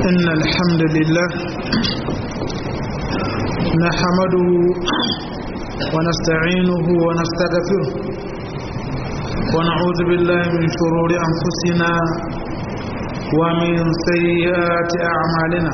إن الحمد لله نحمده ونستعينه ونستغفره ونعوذ بالله من شرور أنفسنا ومن سيئات أعمالنا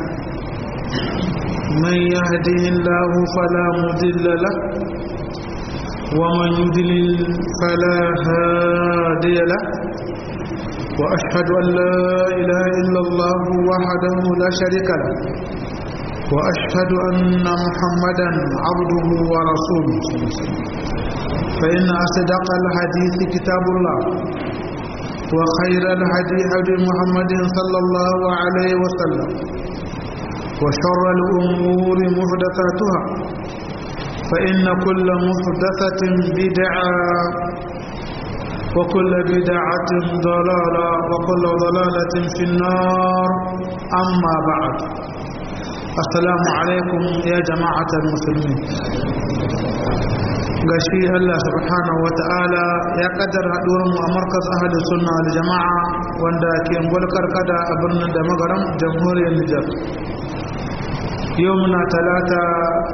من يهده الله فلا مضل له ومن يضلل فلا هادي له وأشهد أن لا إله إلا الله وحده لا شريك له وأشهد أن محمدا عبده ورسوله فإن أصدق الحديث كتاب الله وخير الهدي هدي محمد صلى الله عليه وسلم وشر الأمور محدثاتها فإن كل محدثة بدعة وكل بدعة ضلالة وكل ضلالة في النار أما بعد السلام عليكم يا جماعة المسلمين gashi Allah subhanahu wa ta'ala ya kaddara haɗuwar mu a markas ahli sunna wal jama'a wanda ke mulkar kada a birnin da magaram jamhuriyar Nijar yau muna talata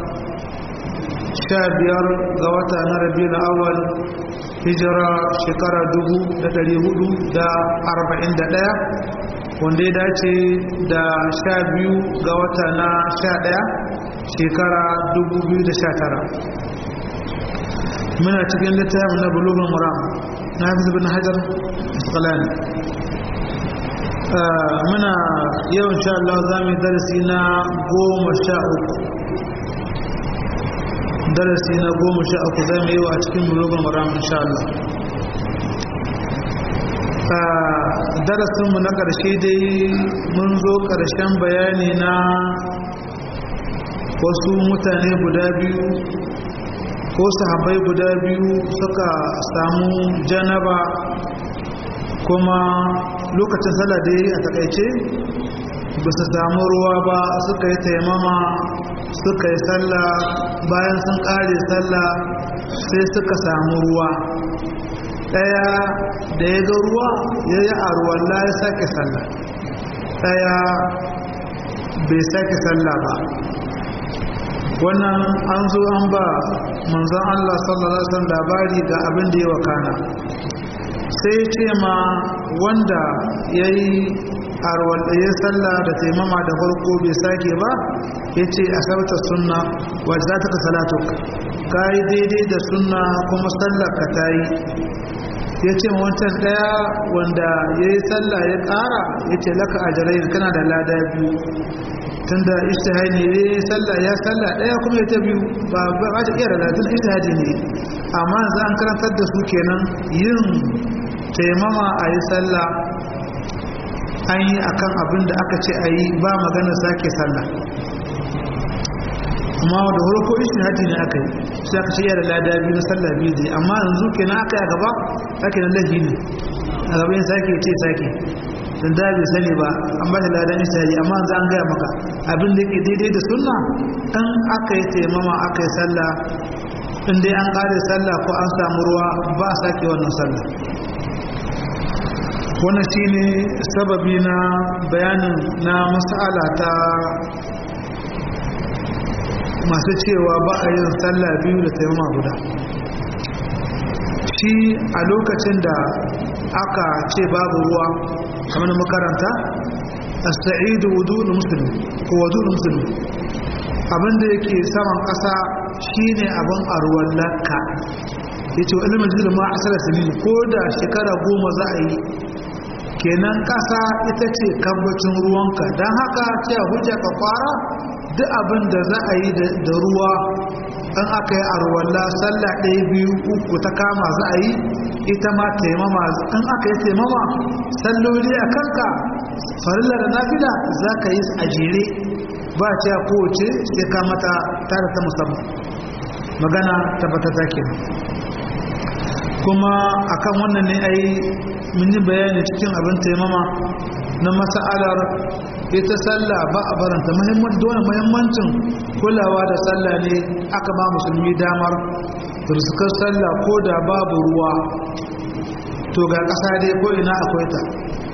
sha biyar ga wata na rabiul awwal hijira shekara dubu da dari hudu da arba'in da ɗaya wanda ya dace da sha biyu ga wata na sha ɗaya shekara dubu biyu da sha tara muna cikin littafin na bulugun muram na hafiz bin hajar asqalani muna yau insha Allah za mu yi darasi na goma sha uku darasi na goma sha uku za mu yi wa cikin bulugun muram insha Allah darasinmu na ƙarshe dai mun zo ƙarshen bayani na wasu mutane guda biyu ko sahabai guda biyu suka samu janaba kuma lokacin sallah da a takaice ba su samu ruwa ba suka yi taimama suka yi sallah bayan sun kare sallah sai suka samu ruwa ɗaya da ya ga ruwa ya yi arwalla ya sake sallah ɗaya bai sake sallah ba wannan an zo an ba manzon Allah sallallahu alaihi wasallam labari ga abin da ya wakana sai ya ce ma wanda yayi arwal ya sallah da taimama da farko bai sake ba yace asabta sunna wa zataka salatuk kai daidai da sunna kuma sallar ka tayi yace wancan daya wanda yayi sallah ya kara yace laka ajrai kana da lada biyu tunda ijtihadi ne sallah ya sallah daya kuma ya ta biyu ba ba ta iya lalatun ijtihadi ne amma za an karantar da su kenan yin taimama a yi sallah an yi akan abin da aka ce a yi ba magana sake sallah amma da farko ijtihadi ne aka yi sai aka ce iya da lada biyu na sallah biyu ne amma yanzu kenan aka yi a gaba ake nan lahi ne a gaba yin sake ce sake dan da bai sani ba an ba da ladan ishtihadi amma yanzu an gaya maka abin da yake daidai da sunna in aka yi taimama aka yi sallah in dai an kare sallah ko an samu ruwa ba a sake wannan sallah wannan shine sababi na bayanin na mas'ala ta masu cewa ba a yin sallah biyu da taimama guda shi a lokacin da aka ce babu ruwa kamar makaranta as-sa'idu wudul muslim ko wudul muslim abinda yake saman kasa shine abin arwan lakka yace wa ilmin jikin ma asala sinin ko da shekara goma za a yi kenan kasa ita ce kambacin ruwanka don haka ce hujja ka kwara duk abin da za a yi da ruwa an aka yi arwalla sallah ɗaya biyu uku ta kama za a yi ita ma taimama in aka yi taimama salloli a kanka farilla da nafila za ka yi a jere ba ce kowace sai ka mata tare ta musamman magana tabbata ta ke kuma akan wannan ne ai mun yi bayani cikin abin taimama na masa'alar ita sallah ba a baranta dole muhimmancin kulawa da sallah ne aka ba musulmi damar turskar sallah ko da babu ruwa to ga ƙasa dai ko ina akwai ta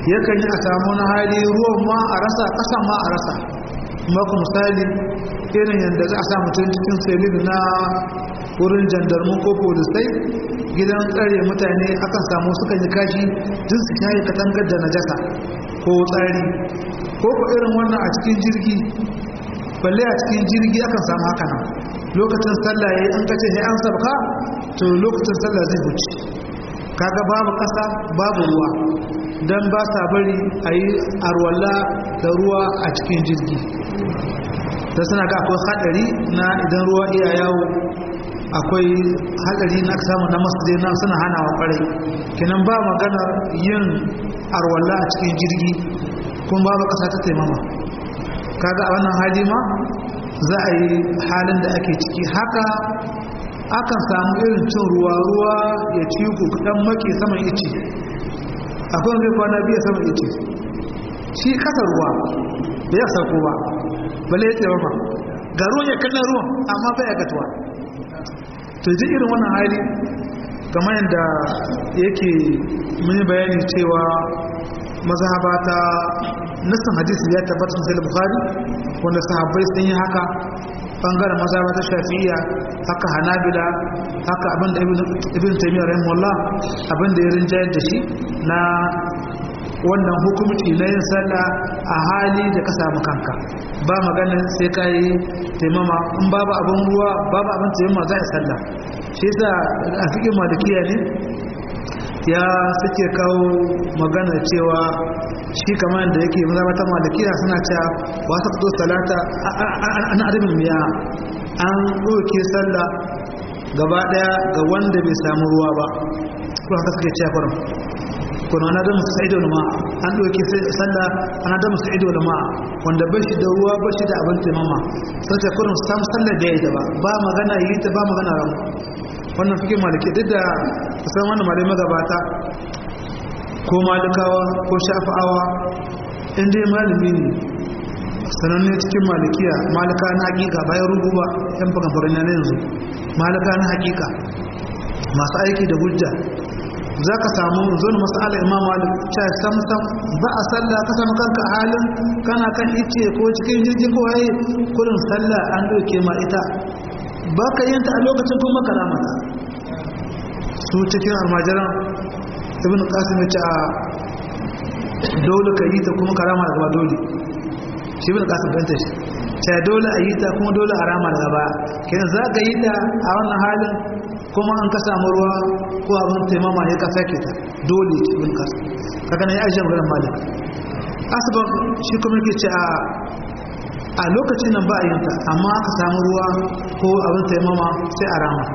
yakan yi a samu na hali ruwan ma a rasa ƙasan ma a rasa maku misali irin yadda za a sa mutum cikin selin na wurin jandarmu ko polisai gidan tsare mutane akan samu sukan yi kashi duk su kayi katangar da najasa ko tsari ko ko irin wannan a cikin jirgi balle a cikin jirgi akan samu haka nan lokacin sallah yayi an kace sai an sabka to lokacin sallah zai wuce kaga babu kasa babu ruwa dan ba sa bari ayi arwalla da ruwa a cikin jirgi da suna ga akwai hadari na idan ruwa iya yawo akwai hadari na samu na masjid na suna hana wa kwarai kenan ba maganar yin arwalla a cikin jirgi kuma babu kasa ta taimama kaga a wannan hali ma za a yi halin da ake ciki haka akan samu irin cin ruwa ruwa ya ci ku dan make saman ice akwai zai kwana biya saman ice shi kasa ruwa da ya sauko ba bale ya tsaye ga ruwan ya kallon ruwan amma bai ya gatuwa to ji irin wannan hali kamar yadda yake mini bayani cewa mazhaba ta nassan hadisi ya tabbata sai bukhari wanda sahabbai sun yi haka bangaren mazhaba ta shafi'iyya haka hanabila haka abinda ibn taymiyyah rahimahullah abinda ya rinjayar da shi na wannan hukumci na yin sallah a hali da ka samu kanka ba maganin sai ka yi taimama in babu abin ruwa babu abin taimama za a sallah shi yasa a cikin malikiya ne ya suke kawo magana cewa shi kamar da yake mazabatan malikiya suna cewa ba su fito salata an adamin miya an ɗauke sallah gaba ɗaya ga wanda bai samu ruwa ba ko haka suke cewa kurum kuna na da musu sa'ido da ma'a an ɗauke sallah ana da musu ido da ma'a wanda ba shi da ruwa ba shi da abin taimama sun ce kurum sam sallah da ya yi ta ba ba magana yi ta ba magana ramu wannan fikin maliki duk da kusan wannan malai magabata ko malikawa ko shafa'awa inda ya malami ne sananne cikin malikiya malika na hakika bayan rubu ba yan fagamfarin na yanzu malika na hakika masu aiki da hujja za ka samu zuwa masala imam malik cewa sam sam ba a sallah ka samu kanka a halin kana kan ice ko cikin jirgin ko waye kurin sallah an doke ma ita ba ka yin ta a lokacin kuma karamata su cikin almajiran ibn qasim ya ce a dole ka yi ta kuma karama daga dole shi ibn qasim dan ta shi ce dole a yi ta kuma dole a rama daga baya kenan za ka yi ta a wannan halin kuma an ka samu ruwa ko abin taimama ya ka sake ta dole ce ibn qasim kaga ne ya ajiye maganar malik asbab shi kuma yake ce a a lokacin nan ba a yin ta amma aka samu ruwa ko abin taimama sai a rama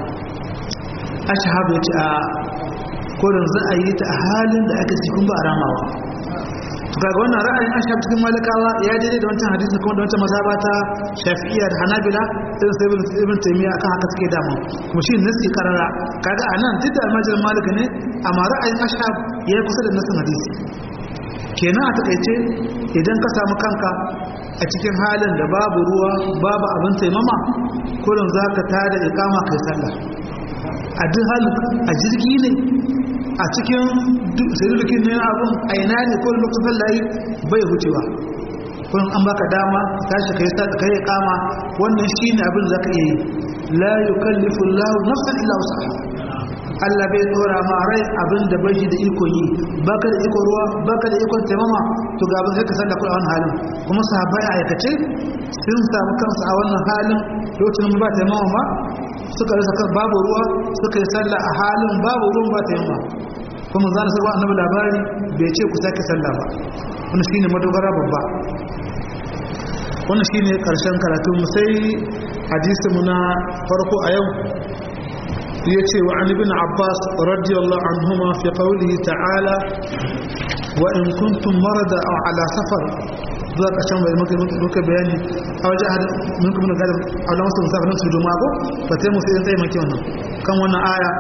ashabu ya ce a kodin za a yi ta a halin da aka cikin ba a ramawa to kaga wannan ra'ayin ashab cikin malikawa ya daidai da wancan hadisi kuma da wancan mazhaba ta shafi'iyya da hanabila irin sai ibn ibn taymiya akan haka suke dama kuma shi nasi karara kaga anan duk da almajirin malika ne amma ra'ayin ashab ya kusa da nasin hadisi kenan a takaice idan ka samu kanka a cikin halin da babu ruwa babu abin taimama kurin za ka tada ikama kai sallah a duk halin a jirgi ne a cikin sirrikin ne abin a ina ne ko lokacin sallayi bai hucewa kun an baka dama tashi kai sa kai kama wannan shine abin da zaka iya yi la yukallifu Allahu nafsan illa wus'aha Allah bai dora ma rai abin da bai da iko yi baka da iko ruwa baka da iko taimama to ga abin sai ka sanda kuɗa wannan halin kuma sahabbai a aikace sun samu kansu a wannan halin lokacin ba taimama ba suka rasa kan babu ruwa suka yi sallah a halin babu ruwan ba taimama kuma zan sarwa annabi labari bai ce ku sake sallah ba wannan shine madogara babba wannan shine karshen karatu mu sai hadisi mu na farko a yau yace wa an ibn abbas radiyallahu anhuma fi qawlihi ta'ala wa in kuntum marada aw ala safar zuwa ƙarshen bai muka bayani a waje a mun kuma gada a wani wasu musamman su juma ko ba ta musu yin tsaye maki wannan kan wannan aya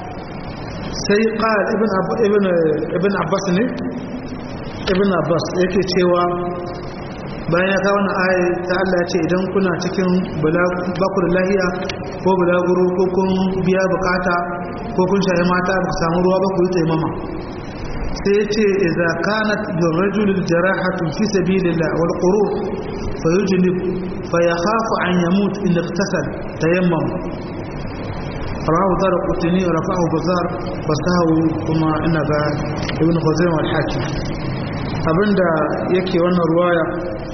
sai ƙara ibn abbas ne ibn abbas yake cewa bayan ya kawo wannan aya ta Allah ya ce idan kuna cikin bakur lahiya ko bulaguro ko kun biya bukata ko kun shaye mata ba ku samu ruwa ba ku yi taimama sai ce idza kanat bil rajul jarahatu fi sabilillah wal qurur fa yujnib fa yakhafu an yamut in iktasal tayammam rawahu dar qutni rafa'ahu bazar fasahu kuma ina ga ibn khuzaimah al hakim abinda yake wannan ruwaya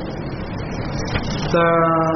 ta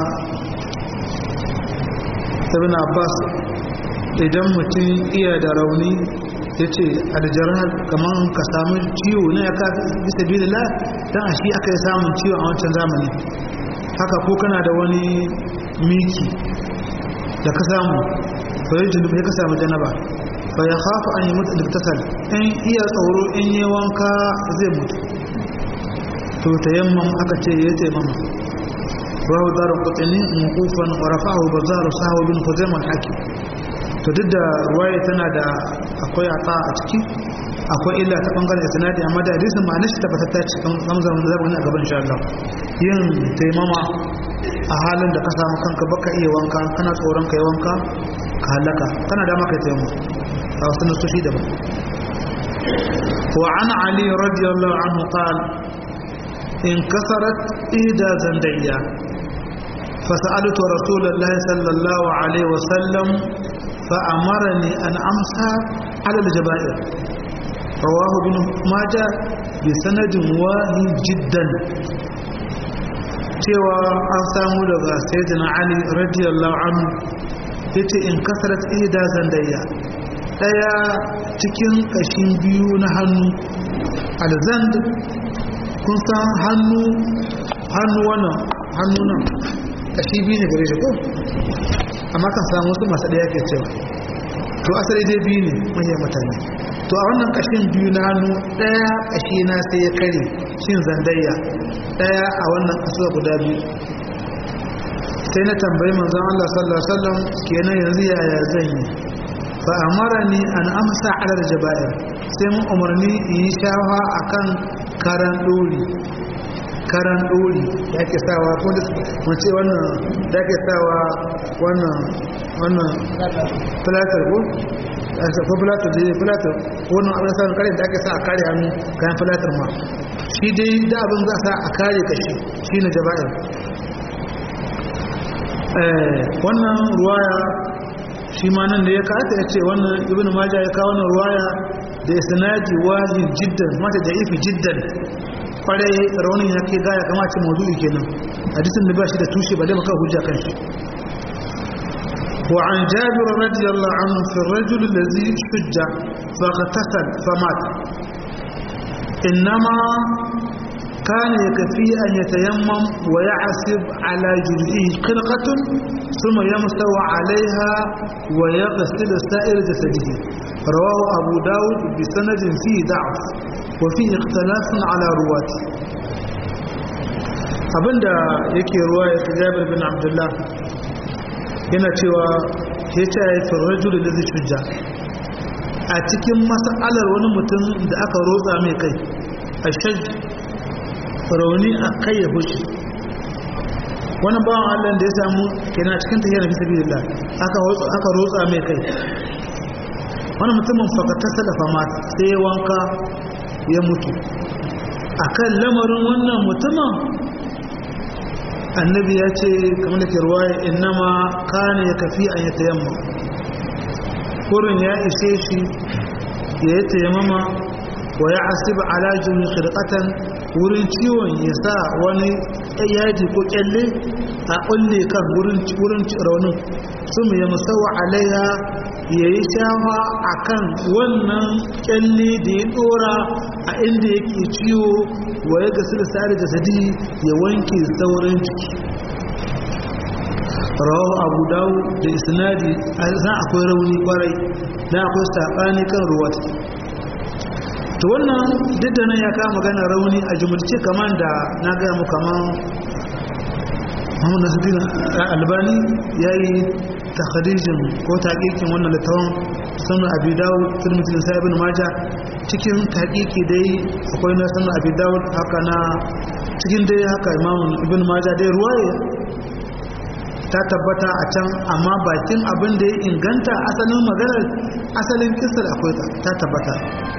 ibn abbas idan mutum iya da rauni ya ce aljarar kamar ka samu ciwo na ya ka bisa bilila don a shi aka yi samun ciwo a wancan zamani haka ko kana da wani miki da ka samu bayan junubu ya ka samu janaba ba ya hafa an yi mutu da tasal in iya tsoro in yi wanka zai mutu to ta yamman aka ce ya taimama rahu darar kutsini mukufan warafahu bazaru sahawa bin huzaimar hakim to duk da ruwaya tana da akwai ata a ciki akwai illa ta bangaren isnadi amma da hadisin ma'anar shi tabbata ta cikin zamzam da zamu a gaban insha Allah yin taimama a halin da ka samu kanka baka iya wanka kana tsoron kai wanka ka halaka kana da maka taimama a wasu nasoshi daban wa an ali radiyallahu anhu qala in kasarat ida zandayya فسألت رسول الله صلى الله عليه وسلم فأمرني أن أمسى على الجبائر رواه ابن ماجه بسند واهي جدا cewa an samu daga sayyidina ali radiyallahu anhu yace in kasarat ida zandayya daya cikin kashin biyu na hannu alzand kun san hannu hannu wannan hannu nan kashi biyu ne gare shi ko amma kan samu wasu masu ɗaya ke cewa to asali dai biyu ne manyan mutane to a wannan ƙashin biyu na hannu ɗaya ƙashi na sai ya kare shin zandayya ɗaya a wannan ƙasuwa guda biyu sai na tambayi manzon Allah sallallahu alaihi wasallam kenan yanzu yaya zan yi fa amarani an amsa ala jaba'ir sai mun umarni in yi shafa akan karan dori karan dori da ake sawa ko da mun ce wannan da ake sawa wannan wannan plaster ko ko plaster da plaster ko wannan abin sa kare da ake sa a kare hannu kayan plaster ma shi dai da abin za a sa a kare kashi shine jaba'ir eh wannan ruwaya shi ma nan da ya kata ya ce wannan ibn majah ya kawo wannan ruwaya da isnadi wajib jiddan mata da ifi jiddan kwarai raunin ya ke gaya kama ce maudu'i kenan hadisin da ba shi da tushe ba dai maka hujja kan shi wa an jabir radiyallahu anhu fi ar-rajul alladhi shujja fa qatasal fa mat inma كان يكفي أن يتيمم ويعصب على جرئه خلقة ثم يمسو عليها ويغسل سائر جسده رواه أبو داود بسند فيه ضعف وفيه اختلاف على رواته abinda yake ruwa ya jabir bin abdullah yana cewa ya ce ya fi rajulu da zai shujja a cikin mas'alar wani mutum da aka rotsa mai kai a shaj rauni a kai ya fushi wani bawan allah da ya samu kenan cikin tafiya na bisa biyu aka rotsa mai kai wani mutumin fakatarsa da fama sai ya wanka ya mutu a kan lamarin wannan mutumin annabi ya ce kamar da ke ruwaya innama kane ya kafi an yi tayamma kurin ya ishe shi ya yi tayammama wa ya asiba alajin khirqatan wurin ciwon ya sa wani yaji ko kyalle a kulle kan wurin raunin sun ya musawa alaiha ya yi shafa a kan wannan kyalle da ya dora a inda yake ciwo wa ya gasu da sa'ar da sadi ya wanke sauran jiki rawa abu dawo da isnadi a zan akwai rauni kwarai na akwai saɓani kan ruwata to wannan duk da nan ya kama magana rauni a jumulce kamar da na gaya mu kamar Muhammad Nasiruddin Albani yayi takhrijin ko taqiqin wannan littafin sunan Abi Dawud Tirmidhi da Ibn Majah cikin taqiqi dai akwai na sunan Abi Dawud haka na cikin dai haka Imam Ibn Majah dai ruwaya ta tabbata a can amma bakin abin da ya inganta asalin maganar asalin kisar akwai ta tabbata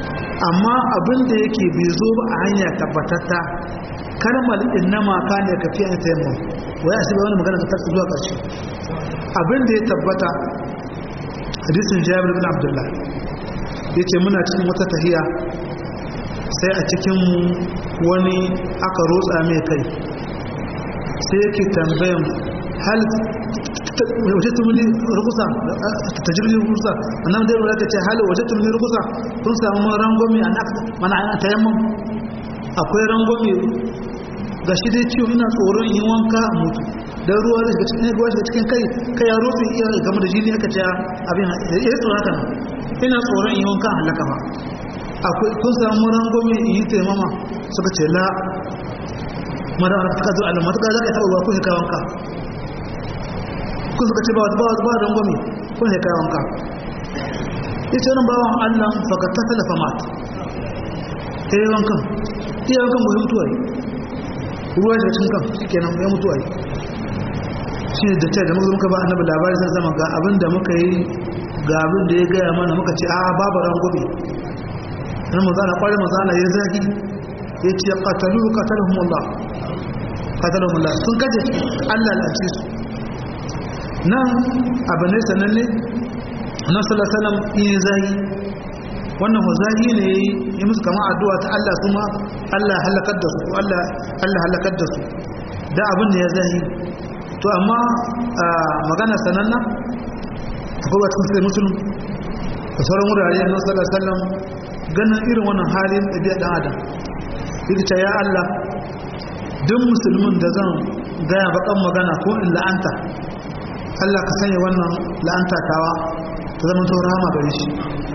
amma abin da yake bai zo ba a hanya tabbatatta kalmar innama ka ne ka fiye ta yamma wai asibi wani magana ta tafi zuwa ƙarshe abin da ya tabbata hadisin jabir bin abdullah ya ce muna cikin wata tahiya sai a cikin wani aka rotsa mai kai sai yake tambayan hal waje tumuli rukusa ta jirgin rukusa wannan da yawon ka ce hal waje tumuli rukusa kun samu rangomi a mana ana ta yamma akwai rangomi ga shi dai ciwo ina tsoron yin wanka a mutu don ruwa da shiga cikin ruwa shiga cikin kai kai ya rotsi iya game da jini aka ce abin ya yi tsoron haka ina tsoron yin wanka a halaka ba akwai kun samu rangomi in yi taimama suka ce la mara ka zo alama ta za ka taɓa ruwa kun kai wanka kun suka ce ba ba ba rangomi kun kai wanka ita wani bawan allah faka ta talafa mat ta yi wankan iya wankan mu mutuwa yi ruwa da cikin kan kenan ya mutuwa yi shi ne da ta da muka muka ba annabi labari sai zama ga abin da muka yi ga abin da ya gaya mana muka ce a babu rangomi na mazana kwarin mazana ya zagi ya ce katalu katalhumullah katalhumullah sun kaje Allah lalace su nan abu ne sananne na salasalam iya zagi wannan huzahi ne ya musu kama addu'a ta Allah kuma Allah halakar da su Allah halakar da su da abin da ya zahi to amma magana sananna akwai wata sai musulun da sauran wurare na salasalam ganin irin wannan halin ɗabi'a ɗan adam ita ya Allah duk musulmin da zan gaya bakan magana ko in la'anta Allah ka sanya wannan la'anta tawa ta zama to rahama gare shi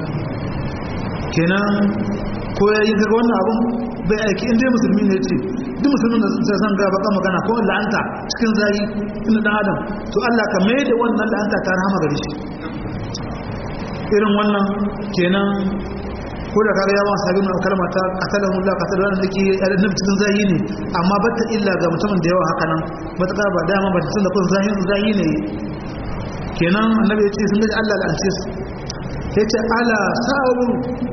kenan ko ya yi daga wannan abun bai aiki inda ya musulmi ne ce duk musulmin da zai zan gaya bakan magana ko in la'anta cikin zagi inda ɗan adam to Allah ka mai da wannan la'anta ta rahama gare shi irin wannan kenan ko da kaga yawan sabi na kalma ta qatalahu Allah qatalahu wannan dake annabi cikin zahi ne amma batta illa ga mutumin da yawa haka nan matakar ba dama ba tun da kun zahin zahi ne kenan annabi ya ce sun gaji Allah la'ance su ya ce ala sa'abu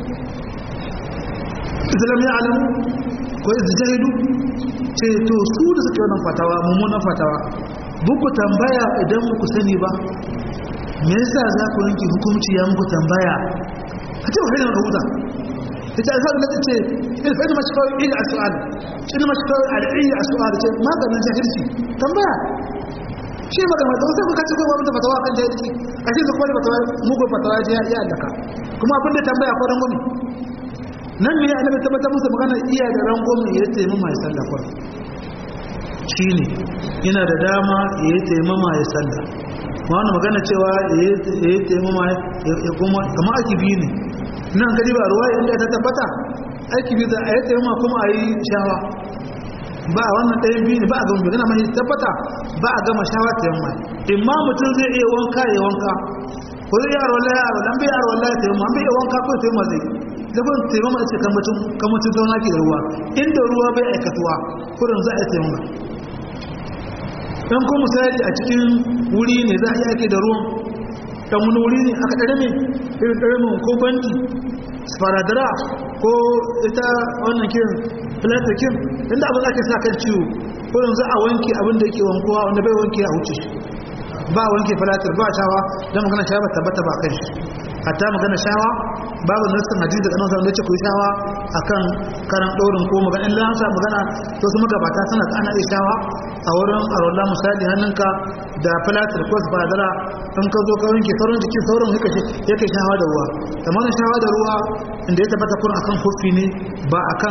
islam ya alamu ko izjahidu ce to su da suke wannan fatawa mummunan fatawa buku tambaya idan muku sani ba me yasa za ku yanke hukunci ya muku tambaya a ce wahai da maka huta ita a sa'ad da ce in fa'in mashi kawai iya a su'ad in mashi kawai al'iyya a su'ad ce maganin jahilci tambaya shi magana da wasu kuka ce kuma wanda fatawa kan jahilci a ce su kuma da fatawa mugu fatawa ya ya allaka kuma abin da tambaya ko rangwami nan me ya annabi tabbatar musu magana iya da rangwami ya ce mama ya sallah kwa shi ne yana da dama ya yi taimama ya sallah ma wani magana cewa ya yi taimama ya kuma kama ake biyu ne nan gari ba ruwa inda ta tabbata aiki biyu da a yi taimama kuma a yi shawa ba a wannan ɗayan biyu ne ba a gama magana mai tabbata ba a gama shawa ta yamma imma mutum zai iya wanka ya wanka ko zai iya arwala ya arwala bai arwala ya taimama bai iya wanka ko taimama zai zafin taimama ce kamacin zauna ke da ruwa inda ruwa bai aikatuwa kurin za a yi taimama dan ko misali a cikin wuri ne za a yi ake da ruwan dan wani wuri ne aka ɗare mai irin ɗare mai ko banki sparadara ko ita wannan kirin filatakin inda abin ake sa kan ciwo ko yanzu a wanke abin da yake wankuwa wanda bai wanke a wuce ba wanke filatar ba shawa don magana shawa ba tabbata ba kan shi hatta magana shawa babu nassin hadisi da kanon da ce ku yi shawa akan karan ɗorin ko magana in lansa magana to su magabata suna ana iya shawa a wurin arola misali hannunka da filatar ko su fadara in ka zo ka wanke sauran jikin sauran yake shawa da ruwa kamar shawa da ruwa inda ya tabbata kun akan kofi ne ba akan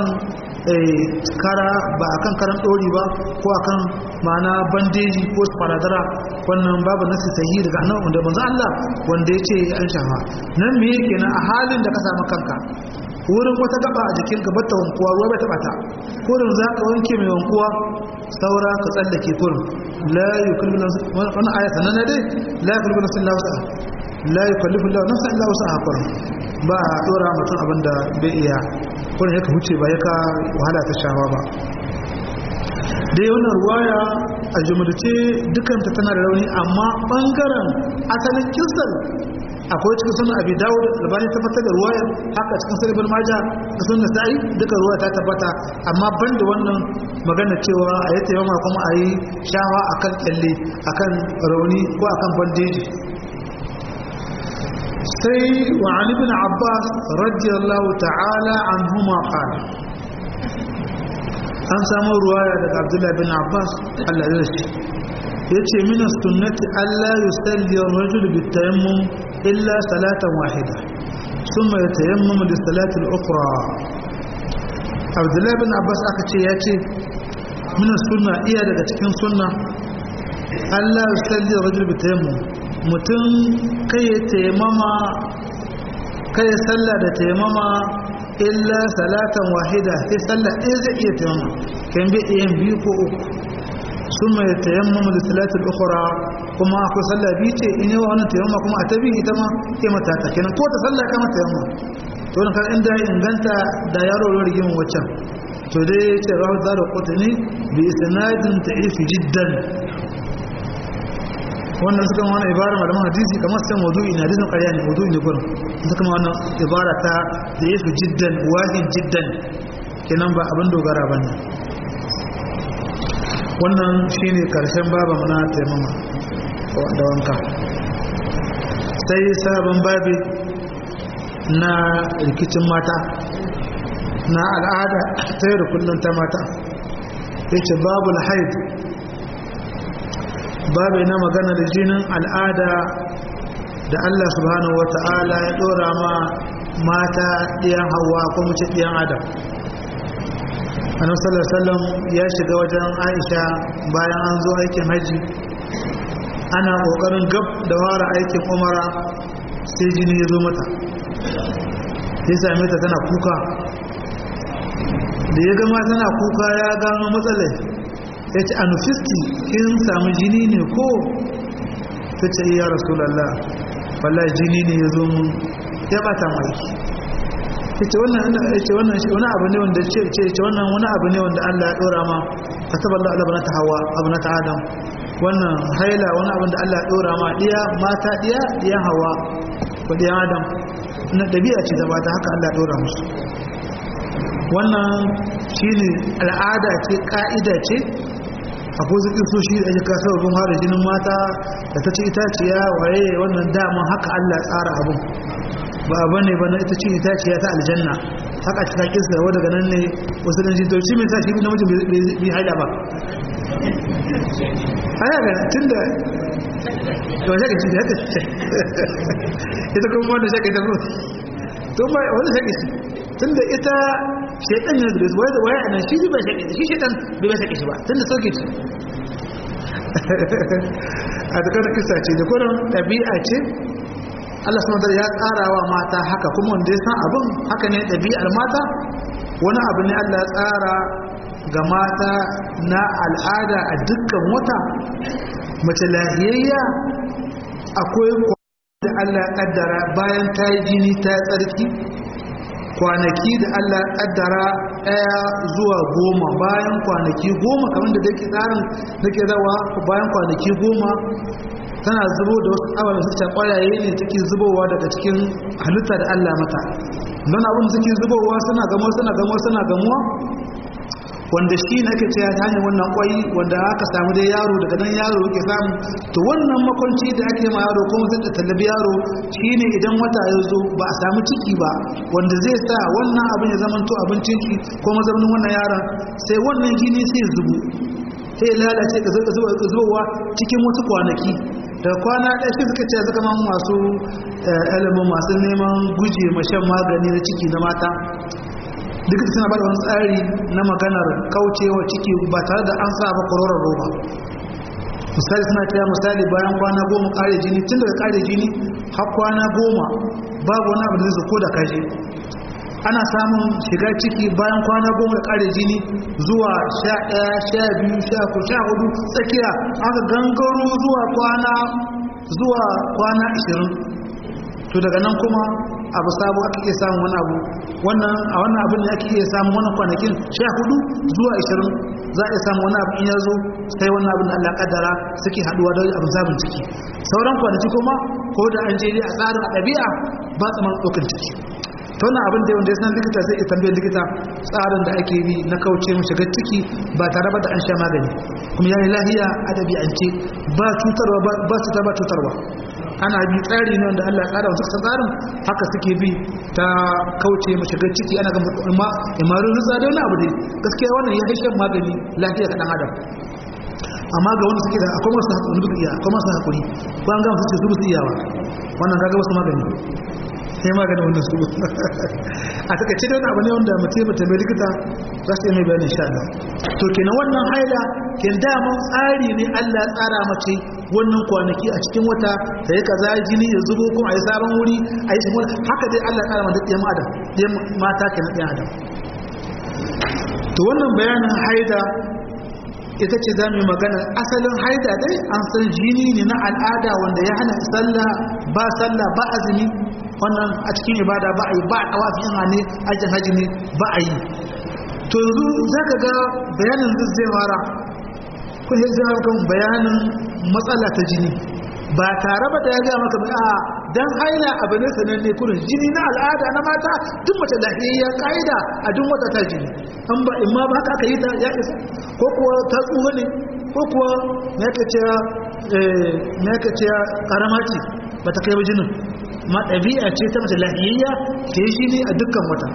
kara ba akan karan ɗori ba ko akan ma'ana bandeji ko faradara wannan babu nasi sahihi daga annabi wanda manzo Allah wanda ya ce an shafa nan me yake na a halin da ka samu kanka wurin wata gaba a jikin ka bata wankuwa ruwa bai taba ta kurin za ka wanke mai wankuwa saura ka tsallake kurin la yukallifu nafsan wannan aya sanan dai la yukallifu nafsan illa wus'aha la yukallifu nafsan illa wus'aha kurin ba a dora mutum abin da bai iya kurin ya ka huce ba ya ka wahala ta shawa ba dai wannan ruwaya a jumlace dukanta tana da rauni amma bangaren asalin kisar akwai cikin sunan abi dawud albani tabbatar da ruwaya haka cikin sunan ibn majah da sunan nasa'i duka ruwaya ta tabbata amma banda wannan magana cewa a yi taimama kuma a yi shawa akan kyalle akan rauni ko akan bandeji sai wa ali ibn abbas radiyallahu ta'ala anhuma qala an samu ruwaya daga abdullahi bin abbas Allah ya shi yace min sunnati alla yusalli ar-rajul bitayammum illa salatan wahida thumma yatayammam li salati al-ukhra abdullahi bin abbas aka ce yace min sunna iya daga cikin sunna alla yusalli ar-rajul bitayammum mutum kai tayammama kai salla da tayammama illa salatan wahida sai sallah ɗaya zai iya tayammama kan bi ɗayan biyu ko uku sun mai tayammama da salatul ukhra kuma akwai sallah biyu ce in yi wannan tayammama kuma a ta biyu ita ma ke mata ta kenan ko ta sallah kama tayammama to wannan kan inda inganta da yaro ro rigimin waccan to dai ce rawu da qutni bi isnadin ta'ifi jiddan wannan suka wani ibara malaman hadisi kamar sai mawdu'i na hadisin ƙarya ne mawdu'i ne gurin suka ma wannan ibara ta da yafi jiddan wahin jiddan kenan ba abin dogara ba ne wannan shine karshen baba na taimama da wanka sai sabon babi na rikicin mata na al'ada ta yau da kullum ta mata yace babu haid babu na magana da jinin al'ada da Allah subhanahu wata'ala ya dora ma mata ɗiyan hawa ko mace ɗiyan adam annabi sallallahu ya shiga wajen Aisha bayan an zo aikin haji ana kokarin gab da fara aikin umara sai jini ya zo mata ya same ta tana kuka da ya gama tana kuka ya gano matsalai ya ce anufisti kin samu jini ne ko ta ce ya rasulallah wallahi jini ne ya zo mun ya bata mai ya ce wannan wani abu ne wanda ce ce wannan wani abu ne wanda Allah ya dora ma kataballahu ala banata hawa abnata adam wannan haila wani abu da Allah ya dora ma diya mata diya diyan hawa ko diyan adam na dabi'a ce da ba ta haka Allah ya dora musu wannan shine al'ada ce ka'ida ce akwai zuƙi so shi da aka sababin fara jinin mata da ta ce itaciya waye wannan dama haka Allah tsara abin ba abu ne ba na ita ce itaciya ta aljanna haka cika kisa wadda daga nan ne wasu dan jito shi mai sa shi namijin bai haida ba haya ga tun da yawan shaka ci da haka ita kuma wanda shaka ita kuma tun ba wanda shaka ci tun da ita shaitan ne da waya da waya nan shi bai shaka shi shaitan bai bai shaka shi ba tun da sauke ci a dukkan kisa ce da kuma ɗabi'a ce Allah subhanahu ya tsara wa mata haka kuma wanda ya san abin haka ne ɗabi'ar mata wani abu ne Allah ya tsara ga mata na al'ada a dukkan wata mace lahiyayya akwai da Allah ya kaddara bayan ta yi jini ta yi tsarki kwanaki da Allah ya kaddara ɗaya zuwa goma bayan kwanaki goma kamar da dake tsarin da ke zawa bayan kwanaki goma tana zubo da wasu ababen su ta kwayaye ne take zubowa daga cikin halitta da Allah mata don abin suke zubowa suna gamuwa suna gamuwa suna gamuwa wanda shi na ke cewa ta hanyar wannan kwai wanda aka samu dai yaro daga nan yaro yake samu to wannan makwanci da ake ma yaro kuma zai tallabi yaro shine idan wata ya zo ba a samu ciki ba wanda zai sa wannan abin ya zama to abin ciki ko mazaunin wannan yaron sai wannan gini sai zubu sai lalace ka zubowa cikin wasu kwanaki da kwana ɗaya shi suka ce suka man masu ilimin masu neman guje mashan magani na ciki na mata duk da suna bada wani tsari na maganar kaucewa ciki ba tare da an sa ba kororon roba misali suna taya misali bayan kwana goma kare jini tun daga kare jini har kwana goma babu wani abu da zai ko da kaje ana samun shiga ciki bayan kwana goma da kare jini zuwa sha ɗaya sha biyu sha ku sha hudu tsakiya aka gangaro zuwa kwana zuwa kwana ashirin to daga nan kuma abu sabo aka iya samun wani abu wannan a wannan abin ne ake iya samun wannan kwanakin sha hudu zuwa ashirin za a iya samun wani abu in ya zo sai wannan abin da Allah kaddara suke haduwa da abin zabin ciki sauran kwanaki kuma ko da an je a tsarin a ɗabi'a ba tsaman ɗaukar ciki ta wannan abin da wanda ya san likita zai iya tambayar likita tsarin da ake bi na kauce mu shiga ciki ba tare da an sha magani kuma ya yi lahiya a ɗabi'ance ba cutarwa ba cutar ba cutarwa ana bi tsari ne wanda Allah ya tsara wasu tsarin haka suke bi ta kauce mu shiga ciki ana ga ma imaru rutsa da wani abu dai gaskiya wannan ya haishe magani lafiya ga dan adam amma ga wanda suke da akwai masu hakuri duk iya akwai masu hakuri ko an ga su ce su su iyawa wannan kaga wasu magani sai magani wannan su a takaice da wani abu ne wanda mutum mutum mai likita za su yi mai bayanin sha Allah to kenan wannan haila ken daman tsari ne Allah ya tsara mace wannan kwanaki a cikin wata da ya kaza jini ya zubo kuma a yi sabon wuri a yi sabon haka dai Allah ya tsara mata ɗiyan adam ɗiyan mata kenan ɗiyan adam to wannan bayanin haida ita ce za mu yi magana asalin haida dai an san jini ne na al'ada wanda ya hana sallah ba sallah ba azumi wannan a cikin ibada ba a yi ba a ɗawafin hane ajin haji ne ba a yi to yanzu za ka ga bayanin duk zai fara kun yi zai kan bayanin matsala ta jini ba tare ba da ya gaya maka a dan haila abu ne sananne kurin jini na al'ada na mata duk mace lahiyayyar ka'ida a duk wata ta jini an ba in ma ba haka aka yi ta ya isa ko kuwa ta tsuha ne ko kuwa me ka ce me ka ce karama ce ba ta kai ba jinin ma ɗabi'a ce ta mace lahiyayya ke yi jini a dukkan wata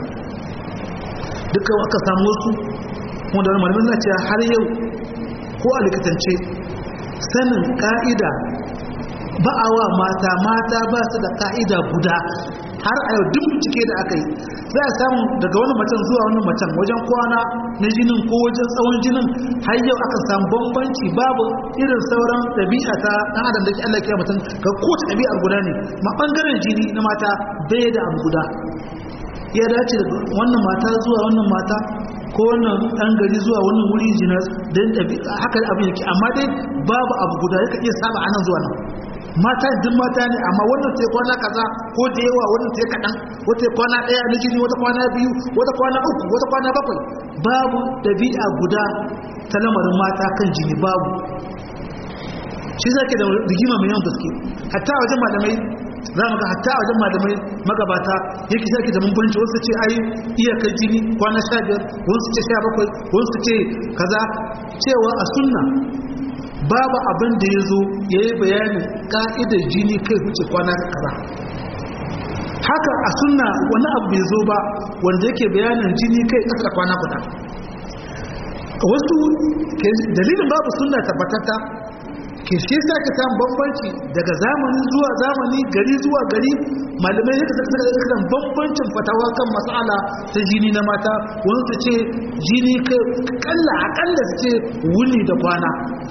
dukkan aka samu wasu wanda wani malamin na cewa har yau ko a likitance sanin ka'ida ba a wa mata mata ba su da ka'ida guda har a yau duk cike da aka yi za a samu daga wani macen zuwa wani macen wajen kwana na jinin ko wajen tsawon jinin har yau aka samu bambanci babu irin sauran ɗabi'a ta ɗan adam da ke Allah ya mutum ga kowace ɗabi'ar guda ne ma ɓangaren jini na mata bai da abu guda ya dace da wannan mata zuwa wannan mata ko wannan ɗan gari zuwa wannan wuri jina don ɗabi'a haka abin yake amma dai babu abu guda ya iya saba a nan zuwa nan mata duk mata ne amma wannan sai kwana kaza ko da yawa wannan sai kaɗan wata kwana ɗaya na jini wata kwana biyu wata kwana uku wata kwana bakwai babu ɗabi'a guda ta lamarin mata kan jini babu shi zake da rigima mai yawan gaske hatta wajen malamai za mu ga hatta wajen malamai magabata yake zaki da bambanci wasu ce ai iyakar jini kwana sha biyar wasu ce sha bakwai wasu ce kaza cewa a sunna babu abin da ya zo ya yi bayanin ka'idar jini kai wuce kwana kaza haka a sunna wani abu bai zo ba wanda yake bayanin jini kai ƙasa kwana guda wasu dalilin babu sunna tabbatata ke shi sa ka samu bambanci daga zamani zuwa zamani gari zuwa gari malamai ya kasa kasa kan bambancin fatawa kan mas'ala ta jini na mata wani su ce jini kalla akalla su ce wuni da kwana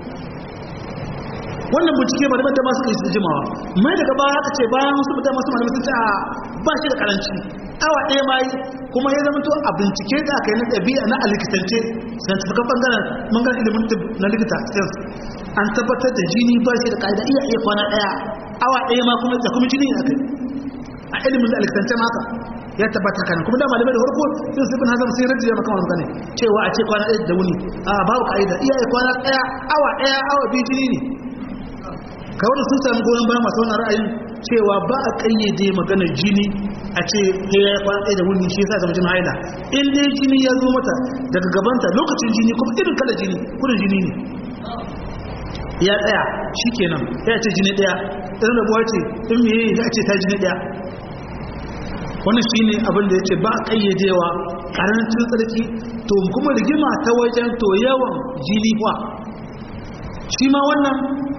wannan bincike malamai da masu kai su jimawa mai daga baya aka ce bayan wasu mutane masu malamai sun ce a ba shi da karanci awa ɗaya ma yi kuma ya zama to a bincike da aka yi na ɗabi'a na alikitance scientific bangaren bangaren ilimin na likita science an tabbatar da jini ba shi da ka'ida iya iya kwana ɗaya awa ɗaya ma kuma da kuma jini a kai a ilimin da alikitance maka ya tabbata kanan kuma da malamai da farko sun sifin hazam sai rajiya maka wani gane cewa a ce kwana ɗaya da wuni a babu ka'ida iya iya kwana ɗaya awa ɗaya awa biyu jini ne kawai sun samu goyon bayan masu wani ra'ayin cewa ba a kayyade magana jini a ce ya kwana ɗaya da wuni shi yasa zama jini haila in dai jini ya zo mata daga gabanta lokacin jini kuma irin kala jini kudin jini ne ya tsaya shi kenan ya ce jini ɗaya irin rabuwa ce in me ya ce ta jini ɗaya wannan shi ne abin da ya ce ba a kayyadewa ƙarancin tsarki to kuma rigima ta wajen to yawan jini kwa shi ma wannan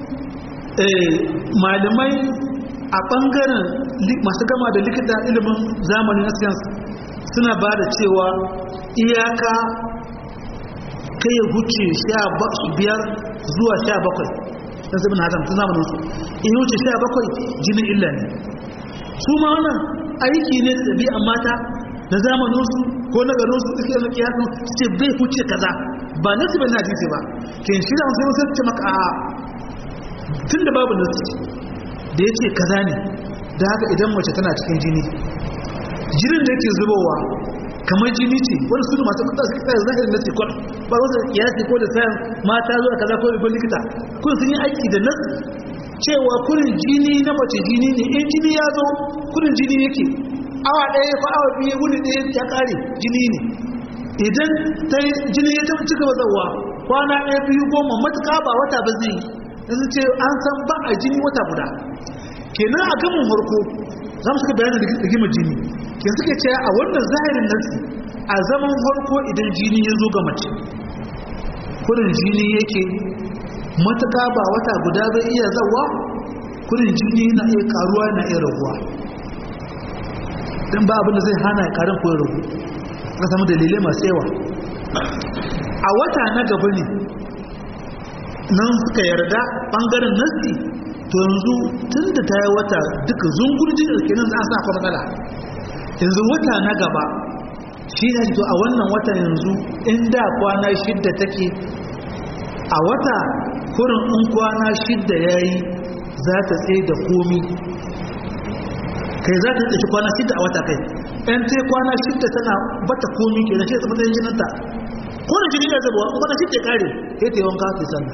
malamai a ɓangaren masu gama da likita ilimin zamani na science suna ba da cewa iyaka kai ya huce biyar zuwa sha bakwai don sabin hazam tun zamanin su in wuce sha bakwai jinin illa ne su ma wannan aiki ne da ɗabi'an mata na zamanin su ko na garin su suke na kiyasun su ce bai huce kaza ba nasu bai na jisi ba ke shi da wasu sai ce maka a tun da babu nasu da ya ce kaza ne da haka idan mace tana cikin jini jinin da yake zubowa kamar jini ce wani su masu kuta su kasa zahirin na sikon ba wasu kiyasi ko da sayan mata zuwa kaza ko ribon likita kun sun yi aiki da nasu cewa kurin jini na mace jini ne in jini ya zo kurin jini yake awa ɗaya ko awa biyu wuni ɗaya ya ƙare jini ne idan ta jini ya tafi cika zawa kwana ɗaya biyu goma matuƙa ba wata ba zai yi ce an san ba a jini wata guda kenan a gamin farko za mu suka bayanin rigimar jini kenan suke ce a wannan zahirin nasi a zaman farko idan jini ya zo ga mace kudin jini yake matuƙa ba wata guda bai iya zawa kudin jini na iya karuwa na iya raguwa don ba abin da zai hana ya karin koyar ragu ka samu dalilai masu yawa a wata na gaba ne nan suka yarda ɓangaren nasi to yanzu tun da ta yi wata duka zungurjin da kenan za a sa kwa matsala yanzu wata na gaba shi ne to a wannan wata yanzu inda kwana shidda take a wata kurin in kwana shidda ya yi za ta tsaye da komi kai za ta tsaye kwana shidda a wata kai ɗan ta kwana shidda tana bata komi ke na shi ta matsayin jininta kwana jini da zabuwa kwana shidda ya kare ya ta yi wanka ta sannan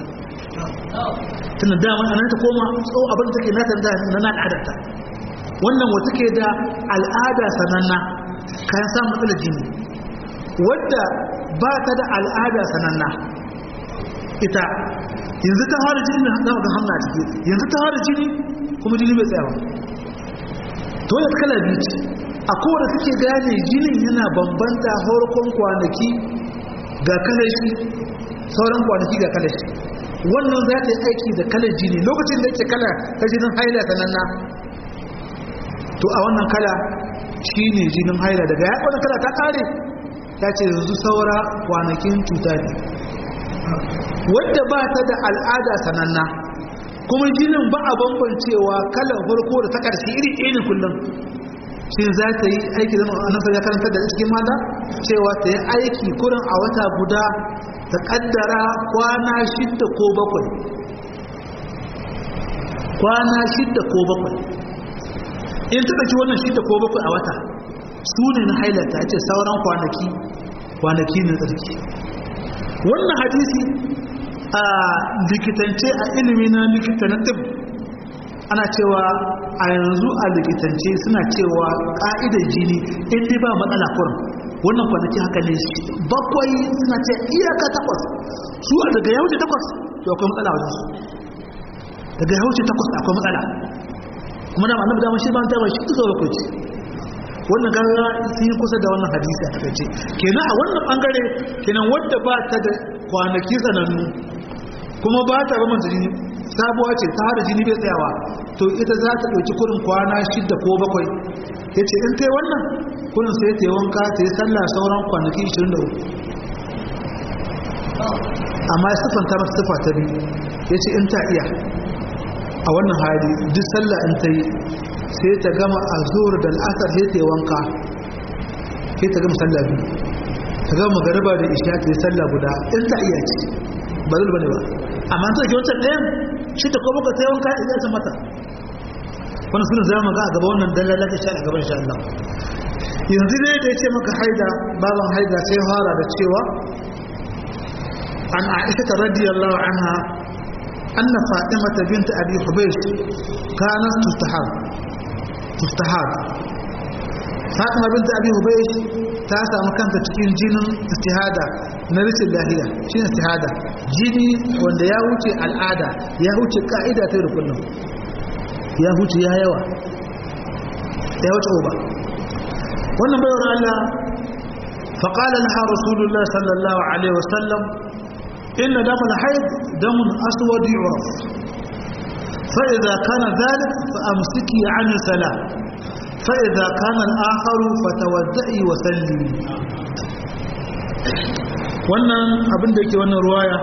tana dama a nan ta koma tsawo abin da take nata da na na al'adarta wannan wata ke da al'ada sananna kayan samun matsalar jini wadda ba ta da al'ada sananna ita yanzu ta fara jini na zama ga hamna ciki yanzu ta fara jini kuma jini bai tsayawa to yadda kala biyu ce a kowane suke gane jinin yana bambanta farkon kwanaki ga kalashi sauran kwanaki ga kalashi wannan za ta yi aiki da kalar jini lokacin da yake kala ta jinin haila sananna to a wannan kala shi ne jinin haila daga ya wannan kala ta kare ta ce yanzu saura kwanakin cuta ne wadda ba ta da al'ada sananna kuma jinin ba a bambancewa kalan farko da ta karshe iri ɗaya ne kullum shi za ta yi aiki zama a nasar ya karanta da cikin mata cewa ta yi aiki kurin a wata guda ta kaddara kwana shidda ko bakwai kwana shidda ko bakwai in ta ɗauki wannan shidda ko bakwai a wata su ne na hailata ce sauran kwanaki kwanaki na tsarki wannan hadisi a likitance a ilimi na likitanatif ana cewa a yanzu a likitance suna cewa ƙa'idar jini inda ba matsala kurin wannan kwanaki haka ne bakwai suna ce iyaka takwas su a daga ya wuce takwas to akwai matsala wajen su daga ya wuce takwas akwai matsala kuma da annabi da shi ban ta ba shi tuzo bakwai ce wannan gaga sun yi kusa da wannan hadisi a takaice kenan a wannan bangare kenan wadda ba ta da kwanaki sanannu kuma ba ta ba jini sabuwa ce ta hada jini bai tsayawa to ita za ta ɗauki kurin kwana shidda ko bakwai ya ce in ta yi wannan kurin sai ta yi wanka ta yi sallah sauran kwanaki 23 amma ya siffanta masu siffa ta biyu ya ce in ta iya a wannan hali duk sallah in ta yi sai ta gama a zuwar da al'asar sai ta yi wanka sai ta gama sallah biyu ta gama magariba da isha ta yi sallah guda in ta iya ce ba zai bane ba amma ta ke wancan ɗayan shi ta kuma ka ta yi wanka ya ta mata wani suna zama ga a gaba wannan dalala ta sha a gaban sha Allah yanzu ne da ya ce maka haida baban haida sai fara da cewa an aisha radiyallahu anha anna fatimata bint abi hubaysh kanat tustahab tustahab fatima bint abi hubaysh ta samu kanta cikin jinin istihada na rashin lahiya shi istihada jini wanda ya wuce al'ada ya wuce ka'ida ta da kullum ya wuce ya yawa ya wuce uba wannan bayar Allah faƙalar ha rasulullah sallallahu alaihi wasallam inna damar haid damun aswad yu'raf فإذا كان ذلك فأمسكي عن الصلاة فإذا كان الآخر فتودئي وسلمي wannan abin da yake wannan ruwaya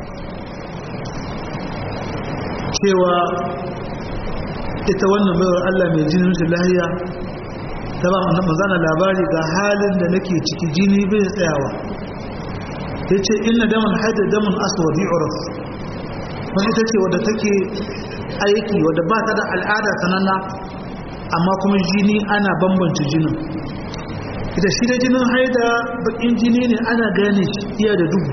cewa ita wannan bayar Allah mai jinin shi lahiya ta ba mazana labari ga halin da nake ciki jini bai tsayawa ya ce ina daman haida daman aswadi uruf wani ita ce wadda take aiki wadda ba ta da al'ada sananna amma kuma jini ana bambance jinin da shi da jinin haida bakin jini ne ana gane shi iya da duhu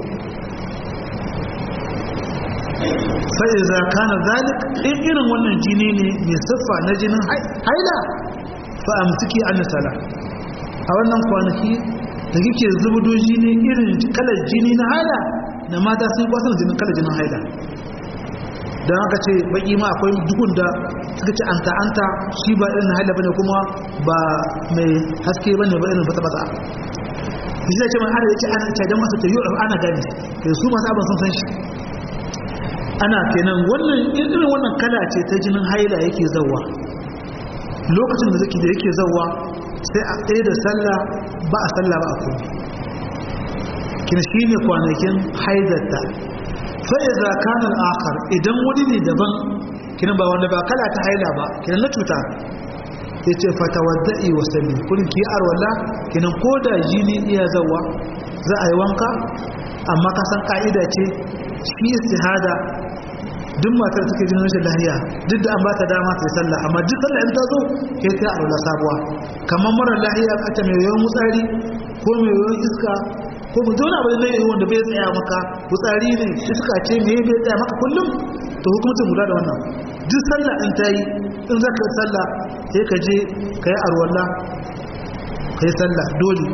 fa'iza kana zalik in irin wannan jini ne mai siffa na jinin haida fa'amtiki an sala a wannan kwanaki da kike zubudo jini irin kalar jini na haida da mata sun kwasan jinin kalar jinin haida don haka ce baki ma akwai dukun da suka ce anta anta shi ba irin haila bane kuma ba mai haske bane ba irin bata-bata shi zai ce mai ana yake ana cajen masa ta yi ana gani da su masu abin sun san shi ana kenan wannan irin wannan kala ce ta jinin haila yake zauwa lokacin da zaki da yake zauwa sai a ɗaya da sallah ba a sallah ba a kuma kina shi ne kwanakin haidarta fa'iza kanar akar idan wani ne daban kina ba wanda ba kala ta haila ba kina na cuta ya ce fata wadda'i wasanni kudin ki arwala kina ko da jini iya zauwa za a yi wanka amma kasan ka'ida ce shi istihada duk matar take jin rashin lahiya duk da an ba ta dama ta yi sallah amma duk sallah in ta zo ke ta aula sabuwa kamar mara lahiya a ta mai yawan mutsari ko mai yawan iska ko mu zauna ba zai yi wanda bai tsaya maka mutsari ne iska ce me bai tsaya maka kullum to hukumcin guda da wannan duk sallah in ta yi in za ka yi sallah sai ka je ka yi arwalla ka yi sallah dole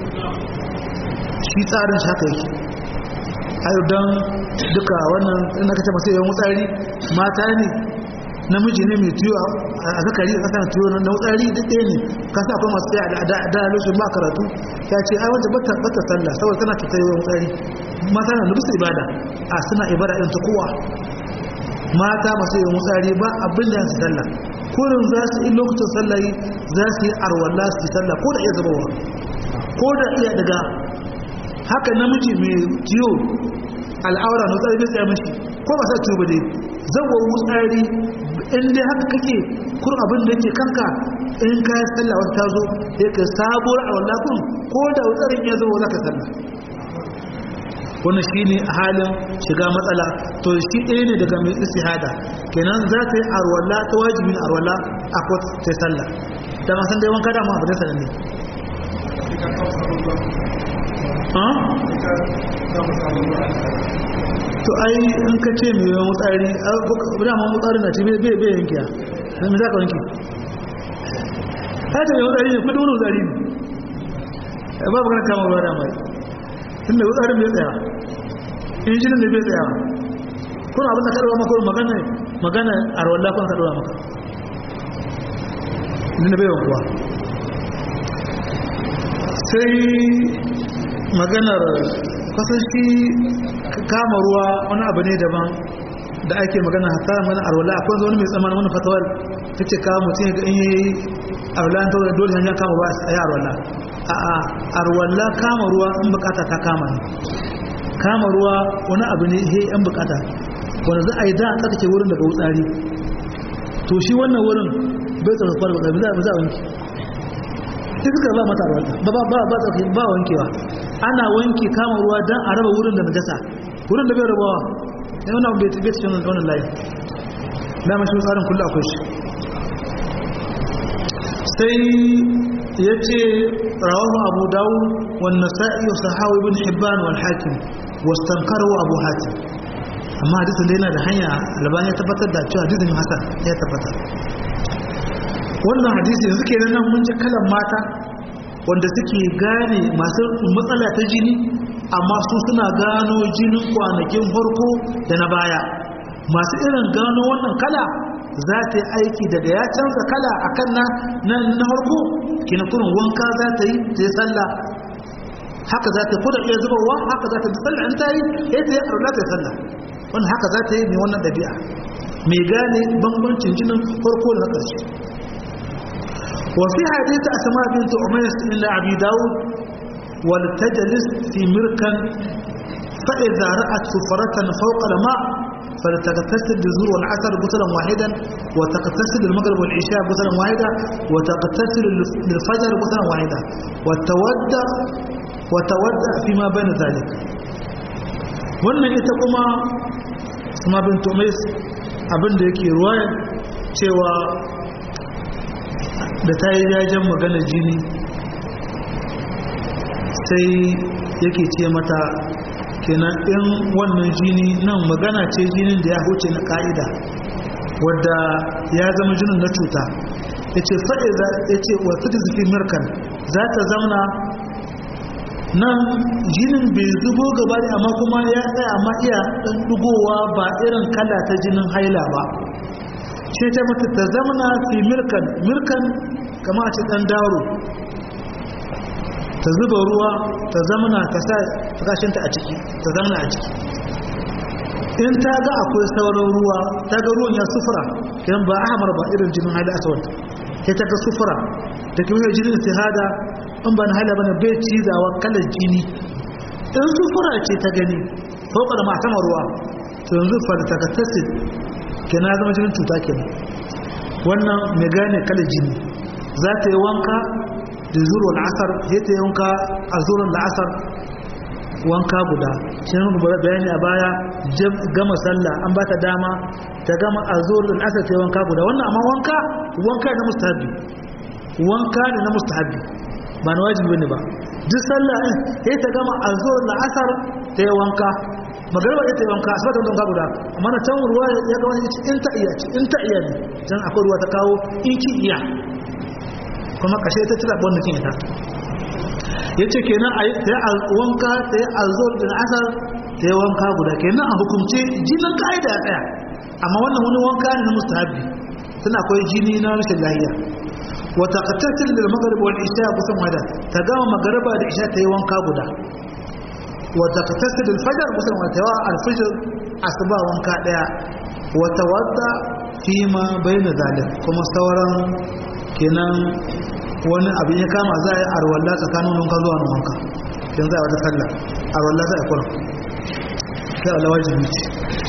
shi tsarin shi haka yake ayo don duka wannan ina kace masu yawan wutsari mata ne namiji ne mai tiyo a zakari a kasar tiyo na wutsari duk ɗaya ne ka sa akwai masu tsaye da lokacin ba karatu ya ce ai wanda bata bata sallah saboda tana ta yawan wutsari mata na nufi ibada a suna ibada ɗin ta kowa mata masu yawan wutsari ba abin da su sallah kurin za su yi lokacin sallah za su yi arwalla su yi sallah ko da iya zubawa ko da iya daga haka namiji mai ciwo al'aura na tsari bai tsaye mashi ko ba sa ciwo ba dai zawon wutsari in dai haka kake kur abin da yake kanka in ka yi sallah wata ta zo ya ka sabuwar a wallakun ko da wutsarin ya zo za ka sallah wannan shi ne a halin shiga matsala to shi ɗaya ne daga mai istihada kenan za ta yi arwalla ta wajibin arwalla a kwat ta sallah da masan dai wanka dama abu da sanan ne to ai in ka ce mai yawan wutsari dama wutsari na ce bai bai yankiya sai mai za ka wanki ta ce mai wutsari ne kudin wani wutsari ne ba ba kana kama ruwa da mai tunda wutsarin bai tsaya injinin da bai tsaya kuna abin da kaɗawa maka magana magana a rawar lafon kaɗawa maka inda bai wankuwa sai maganar kasan shi kama ruwa wani abu ne daban da ake magana hata mana arwala akwai wani mai tsammanin wani fatawar ta ce kawo mutum ga in yi arwala ta wadda dole hanyar kama ba a yi arwala a a arwala kama ruwa in bukata ta kama ne kama ruwa wani abu ne he yan bukata wanda za a yi da a tsarkake wurin daga wutsari to shi wannan wurin bai tsarkakar ba za a wanki sai suka ba mata arwala ba ba ba ba wankewa ana wanke kama ruwa don a raba wurin da najasa wurin da bai rabawa ya wani abu bai tafiye cikin wannan layi dama shi tsarin kullum akwai shi sai ya ce rawahu abu dawo wanda sa'i wa sahawa ibn hibban wal hakim wastankarwa abu hatim amma hadisin da yana da hanya albani ya tabbatar da cewa hadisin hasan ya tabbatar wannan hadisi yanzu kenan nan mun ji kalan mata wanda suke gane masu matsala ta jini amma su suna gano jinin kwanakin farko da na baya masu irin gano wannan kala za ta yi aiki daga ya canza kala a kan na na farko kina kurin wanka za ta yi ta yi sallah haka za ta yi kuda iya zubarwa haka za ta yi sallah in ta yi ya ta yi arula ta yi sallah wannan haka za ta yi mai wannan ɗabi'a mai gane bambancin jinin farko da na ƙarshe وفي حديث أسماء بنت أميس إلى أبي داود ولتجلس في مركا فإذا رأت سفرة فوق الماء فلتغتسل بالزور والعسل غسلا واحدا وتغتسل المغرب والعشاء غسلا واحدا وتغتسل للفجر غسلا واحدا وتودع وتودع فيما بين ذلك wannan ita kuma sama bin tumis abin da yake ruwaya cewa da ta yi jajen magana jini sai yake ce mata kenan in wannan jini nan magana ce jinin da ya huce na ka'ida wadda ya zama jinin na cuta ya ce faɗi ya ce wasu da zufi mirkan za ta zauna nan jinin bai zubo gaba da amma kuma ya tsaya amma iya ɗan ɗugowa ba irin kala ta jinin haila ba ce ta mata ta zamana fi mirkan mirkan kama a ce ɗan daro ta zuba ruwa ta zamana ta sa kashinta a ciki ta zamana a ciki in ta ga akwai sauran ruwa ta ga ruwan ya sufura kiran ba ahmar ba irin jinin haila aswad sai ta ga sufura da kuma jinin istihada in ba na haila bane bai cizawa kalar jini in sufura ce ta gani fauka da matama ruwa to yanzu falsakatassin kenan zama jinin cuta kenan wannan mai gane kalar jini za ta yi wanka da zuwa la'asar sai ta yi wanka a zuwa la'asar wanka guda shi ne muka bayani a baya gama sallah an ba ta dama ta gama a zuwa la'asar ta yi wanka guda wannan amma wanka wanka na mustahabi wanka ne na mustahabi ba na wajibi ne ba duk sallah sai ta gama a zuwa la'asar ta yi wanka magarba ita yi wanka asibar ta wanka guda amma na can ruwa ya gama ya ci in ta iya ci in ta iya ne can akwai ruwa ta kawo in ki iya kuma kashe ta tira ɓon nukin ita ya ce kenan a yi wanka ta yi alzuwar da asar ta yi wanka guda kenan a hukumce jinin ka'ida ya tsaya amma wannan wani wanka ne na mustahabi tana akwai jini na rashin lahiya wata kattatin da magarba wani isha ya kusan wada ta gama magarba da isha ta yi wanka guda wata kattatin da fajar kusan wada ta yawa alfijir asuba wanka daya wata wadda fi ma bai na zalim kuma sauran kenan wani abin ya kama za a yi arwalla tsakanin wanka zuwa na wanka yanzu a wata sallah arwalla za a kula sai Allah wajibi ce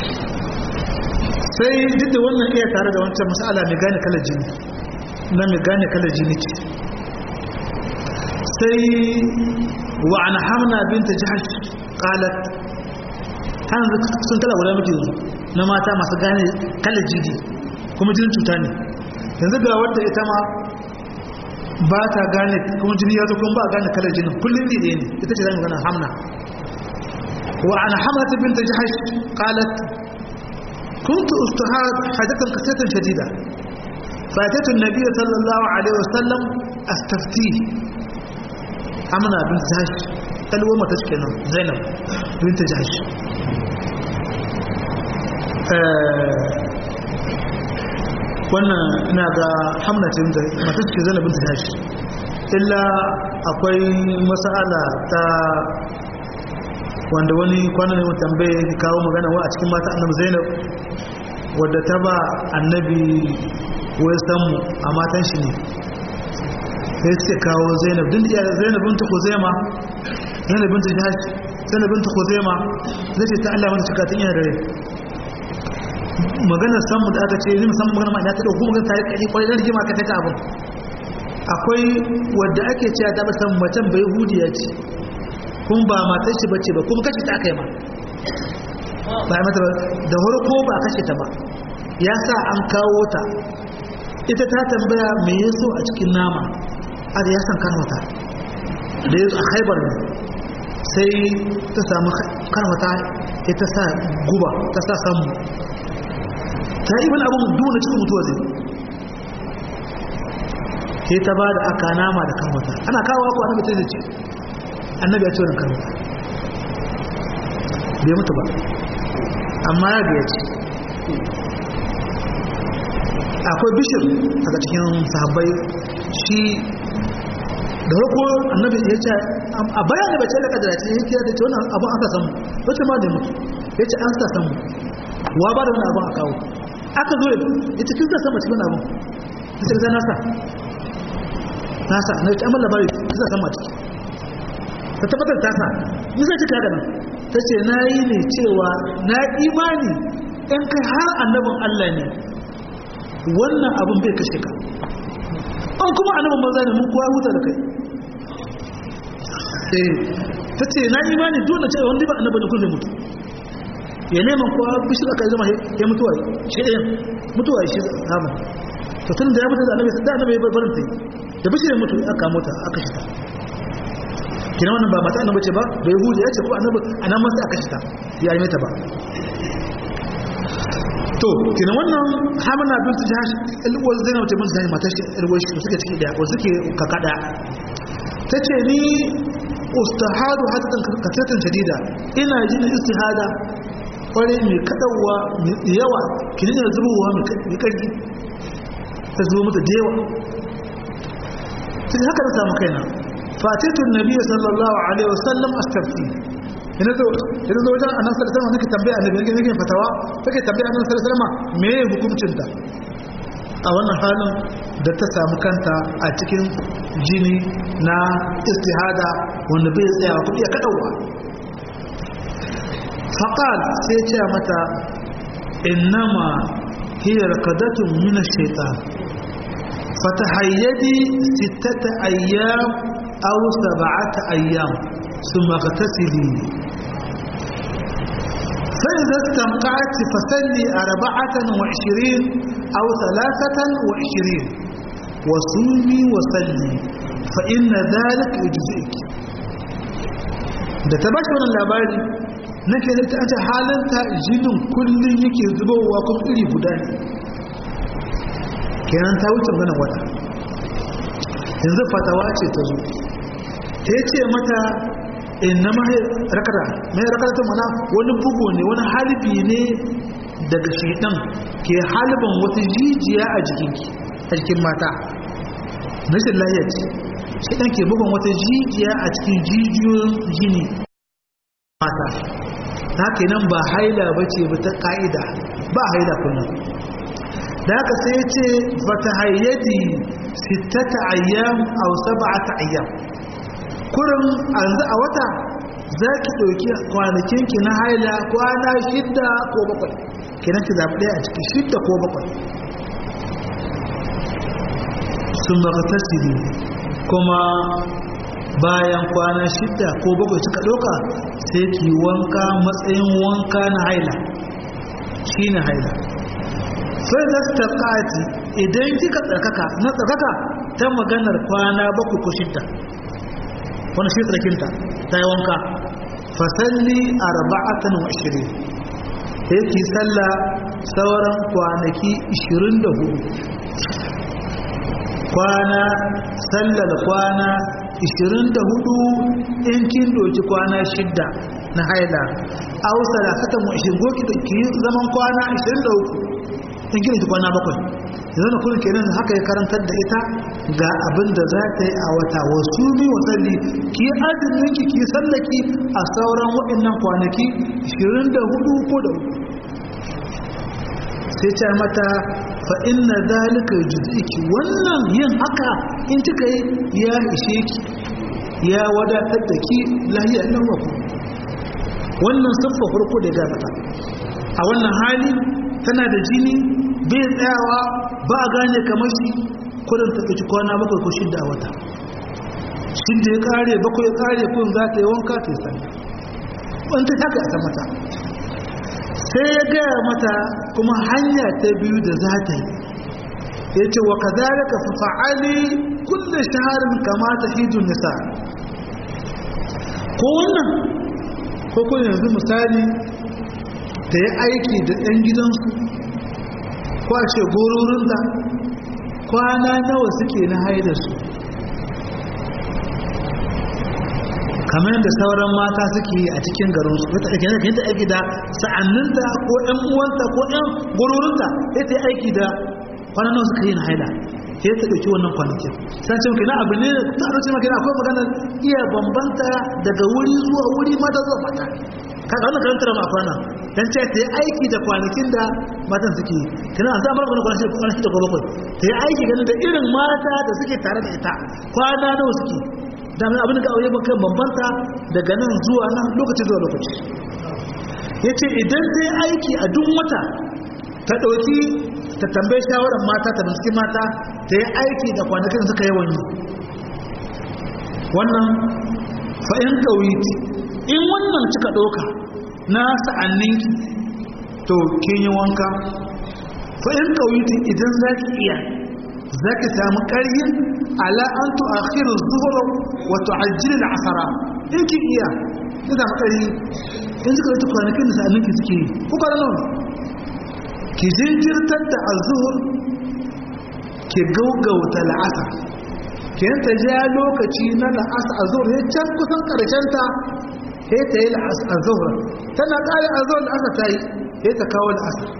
sai duk da wannan iya tare da wancan mas'ala mai gane kalar jini na mai gane kalar jini ce sai wa an hamna binta jihar qalat hanzu sun kala guda muke yanzu na mata masu gane kalar jini kuma jinin cuta ne yanzu ga wadda ita ma ba ta gane kuma jini ya zo kuma ba gane kalar jinin kullum ne ne ita ce zai gana hamna wa an hamna binta jihar qalat كنت استهاد حاجة قصة شديدة فأتيت النبي صلى الله عليه وسلم أستفتيه أمنا بنت جهش قالوا ما تشكينا زينب بنت جهش wannan ina ga hamna ce mata ce zainab binta jahsh illa akwai mas'ala ta wanda wani kwanan ne tambaye kawo magana wa a cikin mata annabi zainab wadda ta ba annabi wai samu a matan shi ne sai suke kawo zainab din da zainab binta khuzaima zainab binta jahsh zainab binta khuzaima zai ce ta Allah mata cika tun yana dare maganar samu da aka ce ni musamman magana ma ina ta dauko magana ta yi kai kwarai da rigima ka ta abin akwai wadda ake cewa ta ba san macen bai hudiya ce kun ba matar shi bace ba kuma kashe ta aka yi ma ba ya mata da harko ba kashe ta ba ya sa an kawo ta ita ta tambaya me ya so a cikin nama a da ya san kanwata da ya a haibar ne sai ta samu kanwata ya ta sa guba ta sa samu ta yi wani abin duna cikin mutuwa zai sai ta ba da aka nama da kanwata ana kawo ko annabi ta ce annabi ya ce wani kanwata bai mutu ba amma ya biya ce akwai bishir daga cikin sahabbai shi da rako annabi ya ce a bayan da bace da kadara ce ya kira da ce wannan abu aka samu wace ma da mutu ya ce an sa samu wa ba da wani abu a kawo aka zo ya ce kin sa sama cikin abu ya ce zai nasa nasa na ce amma labari kin sa sama ciki ta tabbatar ta sa ni zai cika da nan ta ce na yi ne cewa na imani in kai har annabin Allah ne wannan abin bai kashe ka an kuma annabin banza ne mun kowa huta da kai eh ta ce na imani dole ce wanda ba annabin kun zai mutu ya neman kowa bishi aka zama ya mutuwa shi ɗayan mutuwa shi zama to tun da ya mutu da annabi da annabi ya barin ta da bishi ya mutu aka mota aka shi ta kina wannan ba mata annabi ce ba bai hude ya ce ko annabi anan masa aka shita ya yi mata ba to kina wannan hamana bin su jahash alwal zainab ce mun zai mata shi alwal shi suke ciki daya ko suke kakada tace ni ustahadu hadan katatan shadida ina jin istihada kware mai kadawa mai yawa kini ne zubowa mai karfi ta zubo mata da yawa sai haka na samu kaina fatitun nabi sallallahu alaihi wasallam astafti ina zo ina zo wajen annabi sallallahu alaihi wasallam nake tambaya annabi nake nake fatawa take tambaya annabi sallallahu alaihi wasallam me hukuncin ta a wannan halin da ta samu kanta a cikin jini na istihada wanda bai tsaya ku iya kadawa faqal sai ce mata innama hiya rakadatun min ash-shaytan فتحيدي ستة أيام أو سبعة أيام ثم اغتسلي فإذا استنقعت فسلي أربعة وعشرين أو ثلاثة وعشرين وصومي وسلي فإن ذلك يجزئك da ta bashi wannan labari nake da ta halanta jinin kullum yake zubowa kuma iri guda ne kenan ta wuce ganin wata yanzu fatawa ce ta zo ta yi ce mata inna ma rakata mai rakata ta mana wani bugu ne wani halibi ne daga shaidan ke halibin wata jijiya a jikinki a jikin mata rashin lahiya ce shaidan ke bugun wata jijiya a cikin jijiyoyin jini mata ta kenan ba haila ba ce ba ta ka'ida ba haila kullum da haka sai ya ce fata hayyadi sittata ayyam aw sab'ata ayyam kurin yanzu a wata za ki ɗauki kwanakin ki na haila kwana shidda ko bakwai kenan ki zaɓi ɗaya a ciki shidda ko bakwai sun baka tasiri kuma bayan kwana shidda ko bakwai suka ɗauka sai ki wanka matsayin wanka na haila shi ne haila sai da ta ƙati idan kika tsarkaka na tsarkaka ta maganar kwana bakwai ko shidda wani shi tsarkinta ta yi wanka fasalli arba'atan wa ashirin sai ki salla sauran kwanaki 24 kwana sallar kwana 24 in kin doki kwana shidda na haila a wasu salasatan wa ashirin goki da ki zaman kwana 23 in gina kwana bakwai yanzu na kullum kenan haka ya karantar da ita ga abin da za ta yi a wata wasu mi wasalli ki azumin ki ki sallaki a sauran waɗannan kwanaki 24 ko da uku sai ta mata fa inna zalika juz'iki wannan yin haka in kika yi ya ishe ki ya wadatar da ki lahiya nan wa wannan siffa farko da ya mata a wannan hali tana da jini bai tsayawa ba a gane kamar shi kudin ta ɗauki kwana bakwai ko shidda a wata shidda ya kare bakwai ya kare kun za ta yi wanka ta yi sani wanda ta haka ta mata sai ya gaya mata kuma hanya ta biyu da za ta yi ya ce wa ka zara ka fi fa'ali kulle shaharin kamata hijin nisa ko wannan ko kuma yanzu misali ta yi aiki da ɗan gidansu ko a ce gororin da kwana nawa suke na haidarsu kamar yadda sauran mata suke yi a cikin garinsu wata ake yanzu ta aiki da sa'anninta ko ɗan uwanta ko ɗan gororinta ya ta aiki da kwana nawa suka yi na haida ya ta ɗauki wannan kwanakin san ce maka na abu ne ta a rasa maka akwai maganar iya bambanta daga wuri zuwa wuri mata zuwa mata kaga wannan karantar ma kwana dan ce ta yi aiki da kwanakin da matan suke yi kina an samar da kwanakin kwanakin da bakwai ta yi aiki ganin da irin mata da suke tare da ita kwana nawa suke da mai abin da ga aure bakan bambanta daga nan zuwa nan lokaci zuwa lokaci yace idan ta yi aiki a duk wata ta dauki ta tambaye shawarar mata ta binciki mata ta yi aiki da kwanakin suka yawan yi wannan fa'in ƙauyiti in wannan cika ɗauka na sa'anninki to kin yi wanka fa'in ƙauyiti idan za ki iya za ki samu ƙaryin ala an tu'akhiru zuhura wato ajiyar asara in ki iya ya zama ƙari in suka rata kwanakin da sa'anin ki suke yi ko kwana nawa ki jinkirtar da azuhur ki gaugauta la'asar ki ta ja lokaci na la'asar azuhur ya can kusan ƙarshenta ya ta yi azuhur tana ƙari azuhur la'asar ta yi ya ta kawo la'asar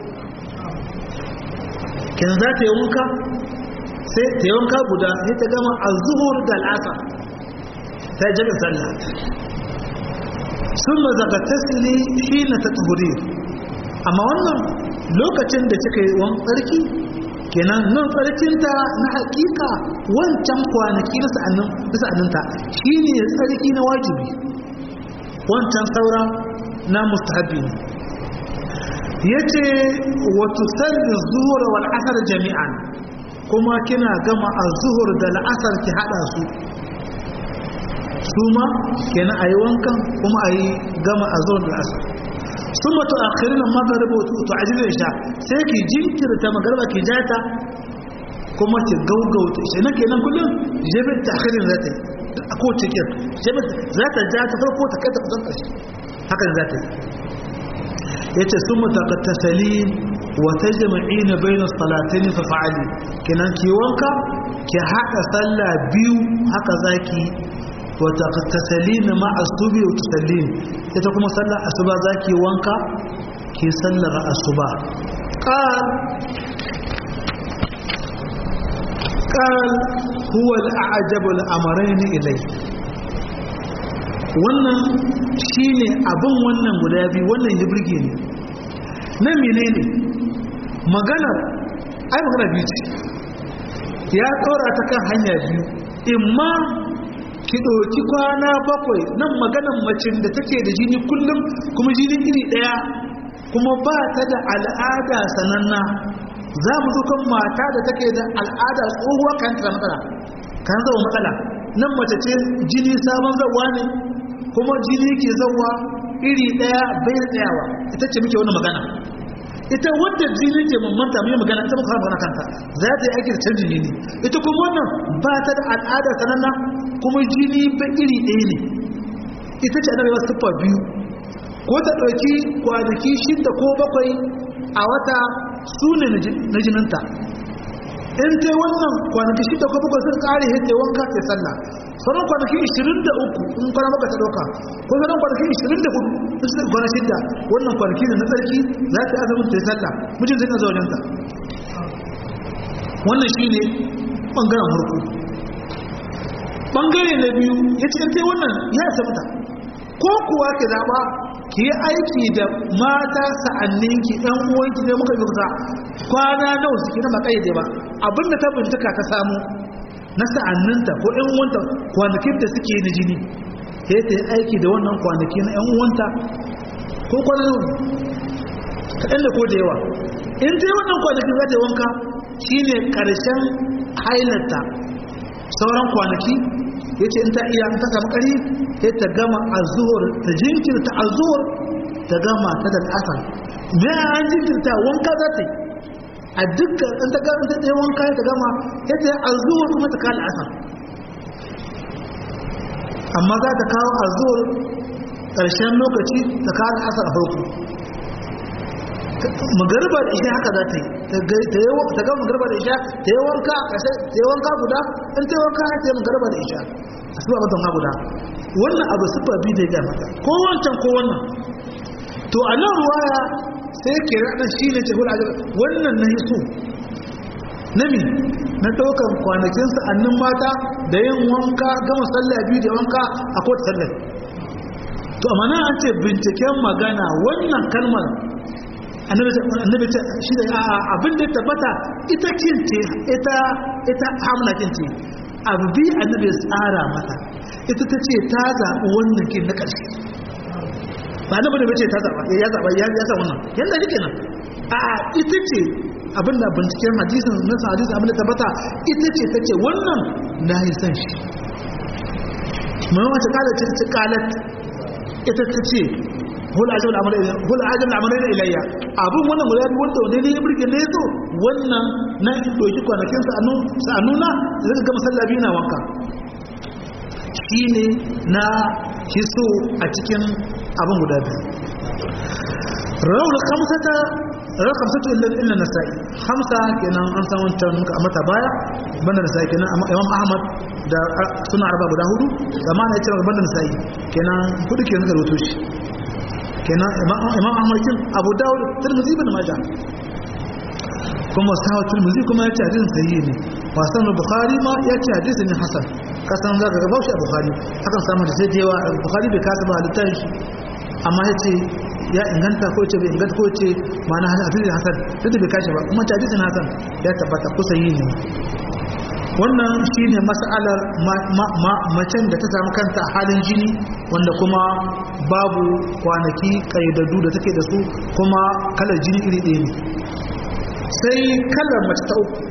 kin za ta yi wanka sai ta yi wanka guda sai ta gama azuhur da al'asar ta yi jami'in sallah sun ma zaka tasiri shi na ta tuhuri amma wannan lokacin da kika yi wani tsarki kenan nan tsarkinta na hakika wancan kwanaki na sa'aninta shi ne tsarki na wajibi wancan saura na mustahabi ne ya ce wata salli zuhur wal asar jami'an kuma kina gama a zuhur da la'asar ki hada su su ma kenan a yi wankan kuma a yi gama a zuhur da la'asar sun matu a kirin magariba to a jirgin sha sai ki jinkirta magariba ki jata kuma ki gaugauta shi na kenan kullum jabin ta kirin za ta yi a kowace kir jabin za ta ja ta farko ta kai ta kusan ƙarshe hakan za ta yi ya ce sun mutakatasali wata jama'ina bai na salatani fa fa'ali kenan ki wanka ki haɗa sallah biyu haka zaki wata tasali na ma'asubi wa tusallin ita kuma sallar asuba zaki wanka ki sallar asuba qal qal huwa al-a'jab al-amrayn ilay wannan shine abin wannan guda biyu wannan ya burge ni na menene maganar ai magana biyu ce ya tsora ta kan hanya biyu imma ki ɗauki kwana bakwai nan maganar macin da take da jini kullum kuma jini iri ɗaya kuma ba ta da al'ada sananna za mu zo kan mata da take da al'ada tsohuwa kan ta matsala kan zama matsala nan mace ce jini sabon zawa ne kuma jini ke zawa iri ɗaya bai tsayawa ita ce muke wani magana ita wadda jini ke mamanta mai magana ita muka magana kanta za ta yi aiki da canjin jini ita kuma wannan ba ta da al'ada sananna kuma jini ba iri ɗaya ne ita ce annabi wasu tuffa biyu ko ta ɗauki kwanaki shida ko bakwai a wata su ne na jininta in ta wannan kwanaki shida ko bakwai sun ƙare hita wanka ta sallah sauran kwanaki 23 in kwana maka ta ɗauka ko sauran kwanaki 24 sun kwana shida wannan kwanaki da na tsarki za ta azumin ta yi sallah mijin zai na zaunanta wannan shi ne ɓangaren harko ɓangare na biyu ya ce in wannan ya sabta ko kuwa ke zaɓa ki yi aiki da mata sa'anninki ɗan uwanki ne muka yi kwana nawa suke na makayyade ba abinda ta bincika ta samu na sa'anninta ko ‘yan uwanta kwanakin da suke na jini sai ta yi aiki da wannan kwanaki na ‘yan uwanta ko kwanan kaɗan da ko da yawa in ta yi wannan kwanakin za ta yi wanka shi ne ƙarshen hailata sauran kwanaki ya ce in ta iya ta samu ƙari sai ta gama a zuwar ta jinkirta a zuwar ta gama ta da asar me an jinkirta wanka za ta yi a dukkan in ta gama ta ɗaya wanka ta gama ya ta a zuwar kuma ta kawo asar amma za ta kawo a zuwar ƙarshen lokaci ta kawo asar a farko magarba da isha haka za ta yi ta gama magarba da isha ta yi wanka ta yi wanka guda in ta yi wanka ta yi magarba da isha a suba mata wanka guda wannan abu sufa biyu da ya mata ko wancan ko wannan to a nan ruwaya sai ke raɗa shi ne ce hula wannan na hiso na mi na ɗaukan kwanakin sa'annin mata da yin wanka gama sallah biyu da wanka a kowace sallah to amma nan an ce binciken magana wannan kalmar annabi ta shi da abin da tabbata ita kince ita ita hamla kince abu bi annabi ya tsara mata ita ta ce ta zaɓi wannan kin na ƙarshe ba na bada bace ta zaɓa ya zaɓa ya ya sa wannan yanda nake nan a ita ce abin da binciken hadisin na hadisin abin da tabbata ita ce ta ce wannan na yi san shi mai wata kala ce ta kalat ita ta ce hul ajal al'amarai da ilayya abin wannan guda biyu wanda wanda ne ya burge ne zo wannan na doki kwanakin sa'annu na zai gama sallah biyu na wanka shine na hiso a cikin abin guda biyu rawul khamsata rawul khamsatu illa illa nasa'i khamsa kenan an san wancan a mata baya banda nasa'i kenan imam ahmad da suna arba guda hudu amma na yace banda nasa'i kenan hudu kenan da roto shi kenan imam ahmad kin abu dawud tirmidhi ibn majah kuma sahawa tirmidhi kuma yace hadisin sahihi ne wasan bukhari ma yace hadisin ne hasan kasan zaka ga bashi a bukhari akan samu da sai da yawa bukhari bai kasa ba littafin shi amma yace ya inganta ko ce bai inganta ko ce ma'ana hadisin hasan duk da bai kashe ba kuma hadisin hasan ya tabbata ko sahihi ne wannan shine mas'alar macen da ta samu kanta a halin jini wanda kuma babu kwanaki kayyadaddu da take da su kuma kalar jini iri ɗaya ne sai kalar mace ta uku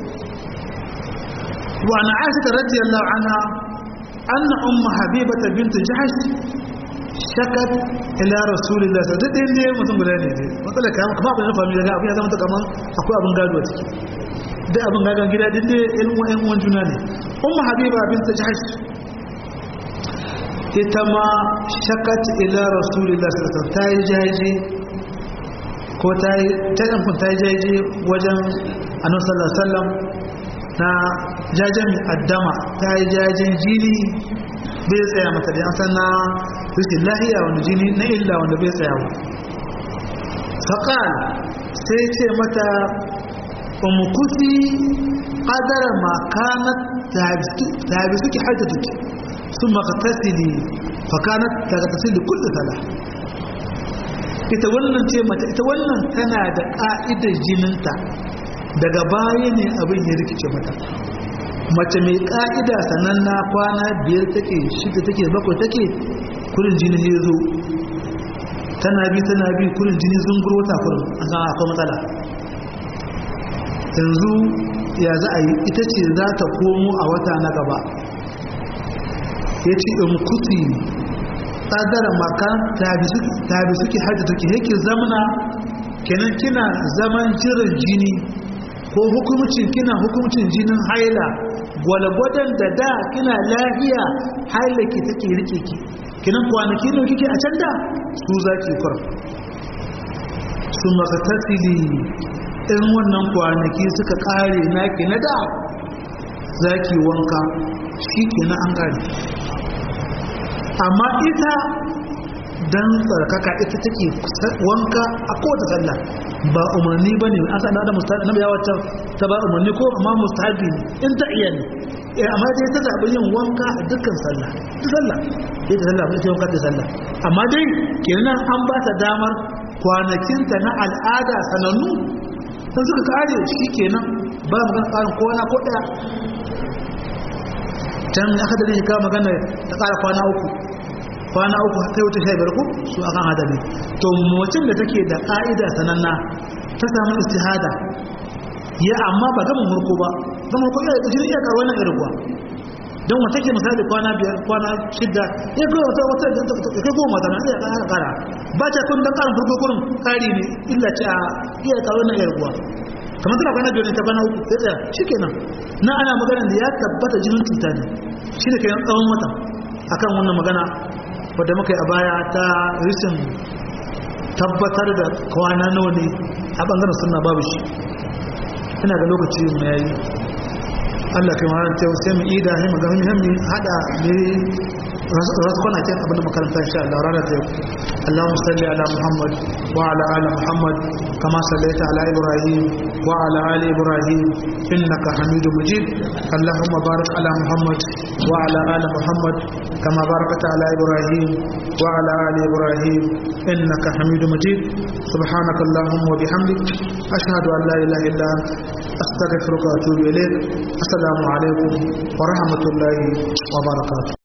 wa na aisha radiyallahu anha anna umma habibata bint jahsh shakat ila rasulillah sai dai ne mutum guda ne dai matsala kamar kuma abin family ga abin ya zama kaman akwai abin gado a ciki dai abin gadon gida din dai ɗan uwan ɗan uwan juna ne umma habiba bint jahsh ita ma shakat ila rasulillah sallallahu alaihi wasallam ta yi jaji ko ta yi ta ɗankun ta yi jaji wajen annabi sallallahu alaihi wasallam na jajen addama ta yi jajen jini bai tsaya mata da san na rikin lahiya wani jini na illa wanda bai tsaya ba faƙal sai ce mata umukuti ƙadara makanat ta bi suke haita duki sun maka tasiri fakanat ta ga tasiri kulle tala ita wannan ce mata ita wannan tana da ƙa'idar jininta daga baya ne abin ya rikice mata mace mai ƙa'ida sananna kwana biyar take shida take bakwai take kurin jini ne zo tana bi tana bi kurin jini zunguro ta kurin an san akwai matsala yanzu ya za a yi ita ce za ta komo a wata na gaba ya ce in kuti tsadara maka tabi suke hajji take yake zamana kenan kina zaman jiran jini ko hukumcin kina hukumcin jinin haila gwalgwadon da da kina lafiya haila ki take rike ki kinan kwanaki ne kike a can da su zaki kur su maka tasiri in wannan kwanaki suka kare naki na da zaki wanka shi kenan an kare amma ita dan tsarkaka ita take wanka a kowace sallah ba umarni ba ne an sanar da mustahabi na bayawa ta ba umarni ko amma mustahabi ne in ta iya ne amma dai ta zaɓi yin wanka a dukkan sallah duk sallah ya ta sallah bai wanka da sallah amma dai kenan an ba ta damar kwanakinta na al'ada sanannu sun suka kare shi kenan ba magana ƙarin kowana ko ɗaya can aka da ne kawo magana ta ƙara kwana uku kwana uku kai wuce sha biyar ku su akan hadari to mutum da take da ka'ida sananna ta samu istihada ya amma ba gaban murko ba gaban murko ya jini iya karuwa na irguwa don wata ke misali kwana biyar kwana shidda ya kai wata wata ya kai goma tana iya kara kara ba ta kun dan karin furko kurin kari ne illa ce a iya karuwa na irguwa kamar tana kwana biyar ne ta kwana uku sai tsaya shikenan na ana magana da ya tabbata jinin cuta ne shi ne kayan tsawon wata akan wannan magana wadda muka yi a baya ta rishin tabbatar da kwana nawa ne a ɓangaren suna babu shi ina ga lokaci mu yayi Allah kai mara ta sai mu ida ne magana muhimmi hada ne rasu kwana kin abin da makaranta insha Allah ranar ta yau Allahumma salli ala Muhammad wa ala ali Muhammad kama sallaita ala Ibrahim wa ala ali Ibrahim innaka Hamidum Majid Allahumma barik ala Muhammad wa ala ali Muhammad كما باركت على إبراهيم وعلى آل إبراهيم إنك حميد مجيد سبحانك اللهم وبحمدك أشهد أن لا إله إلا أنت أستغفرك وأتوب إليك السلام عليكم ورحمة الله وبركاته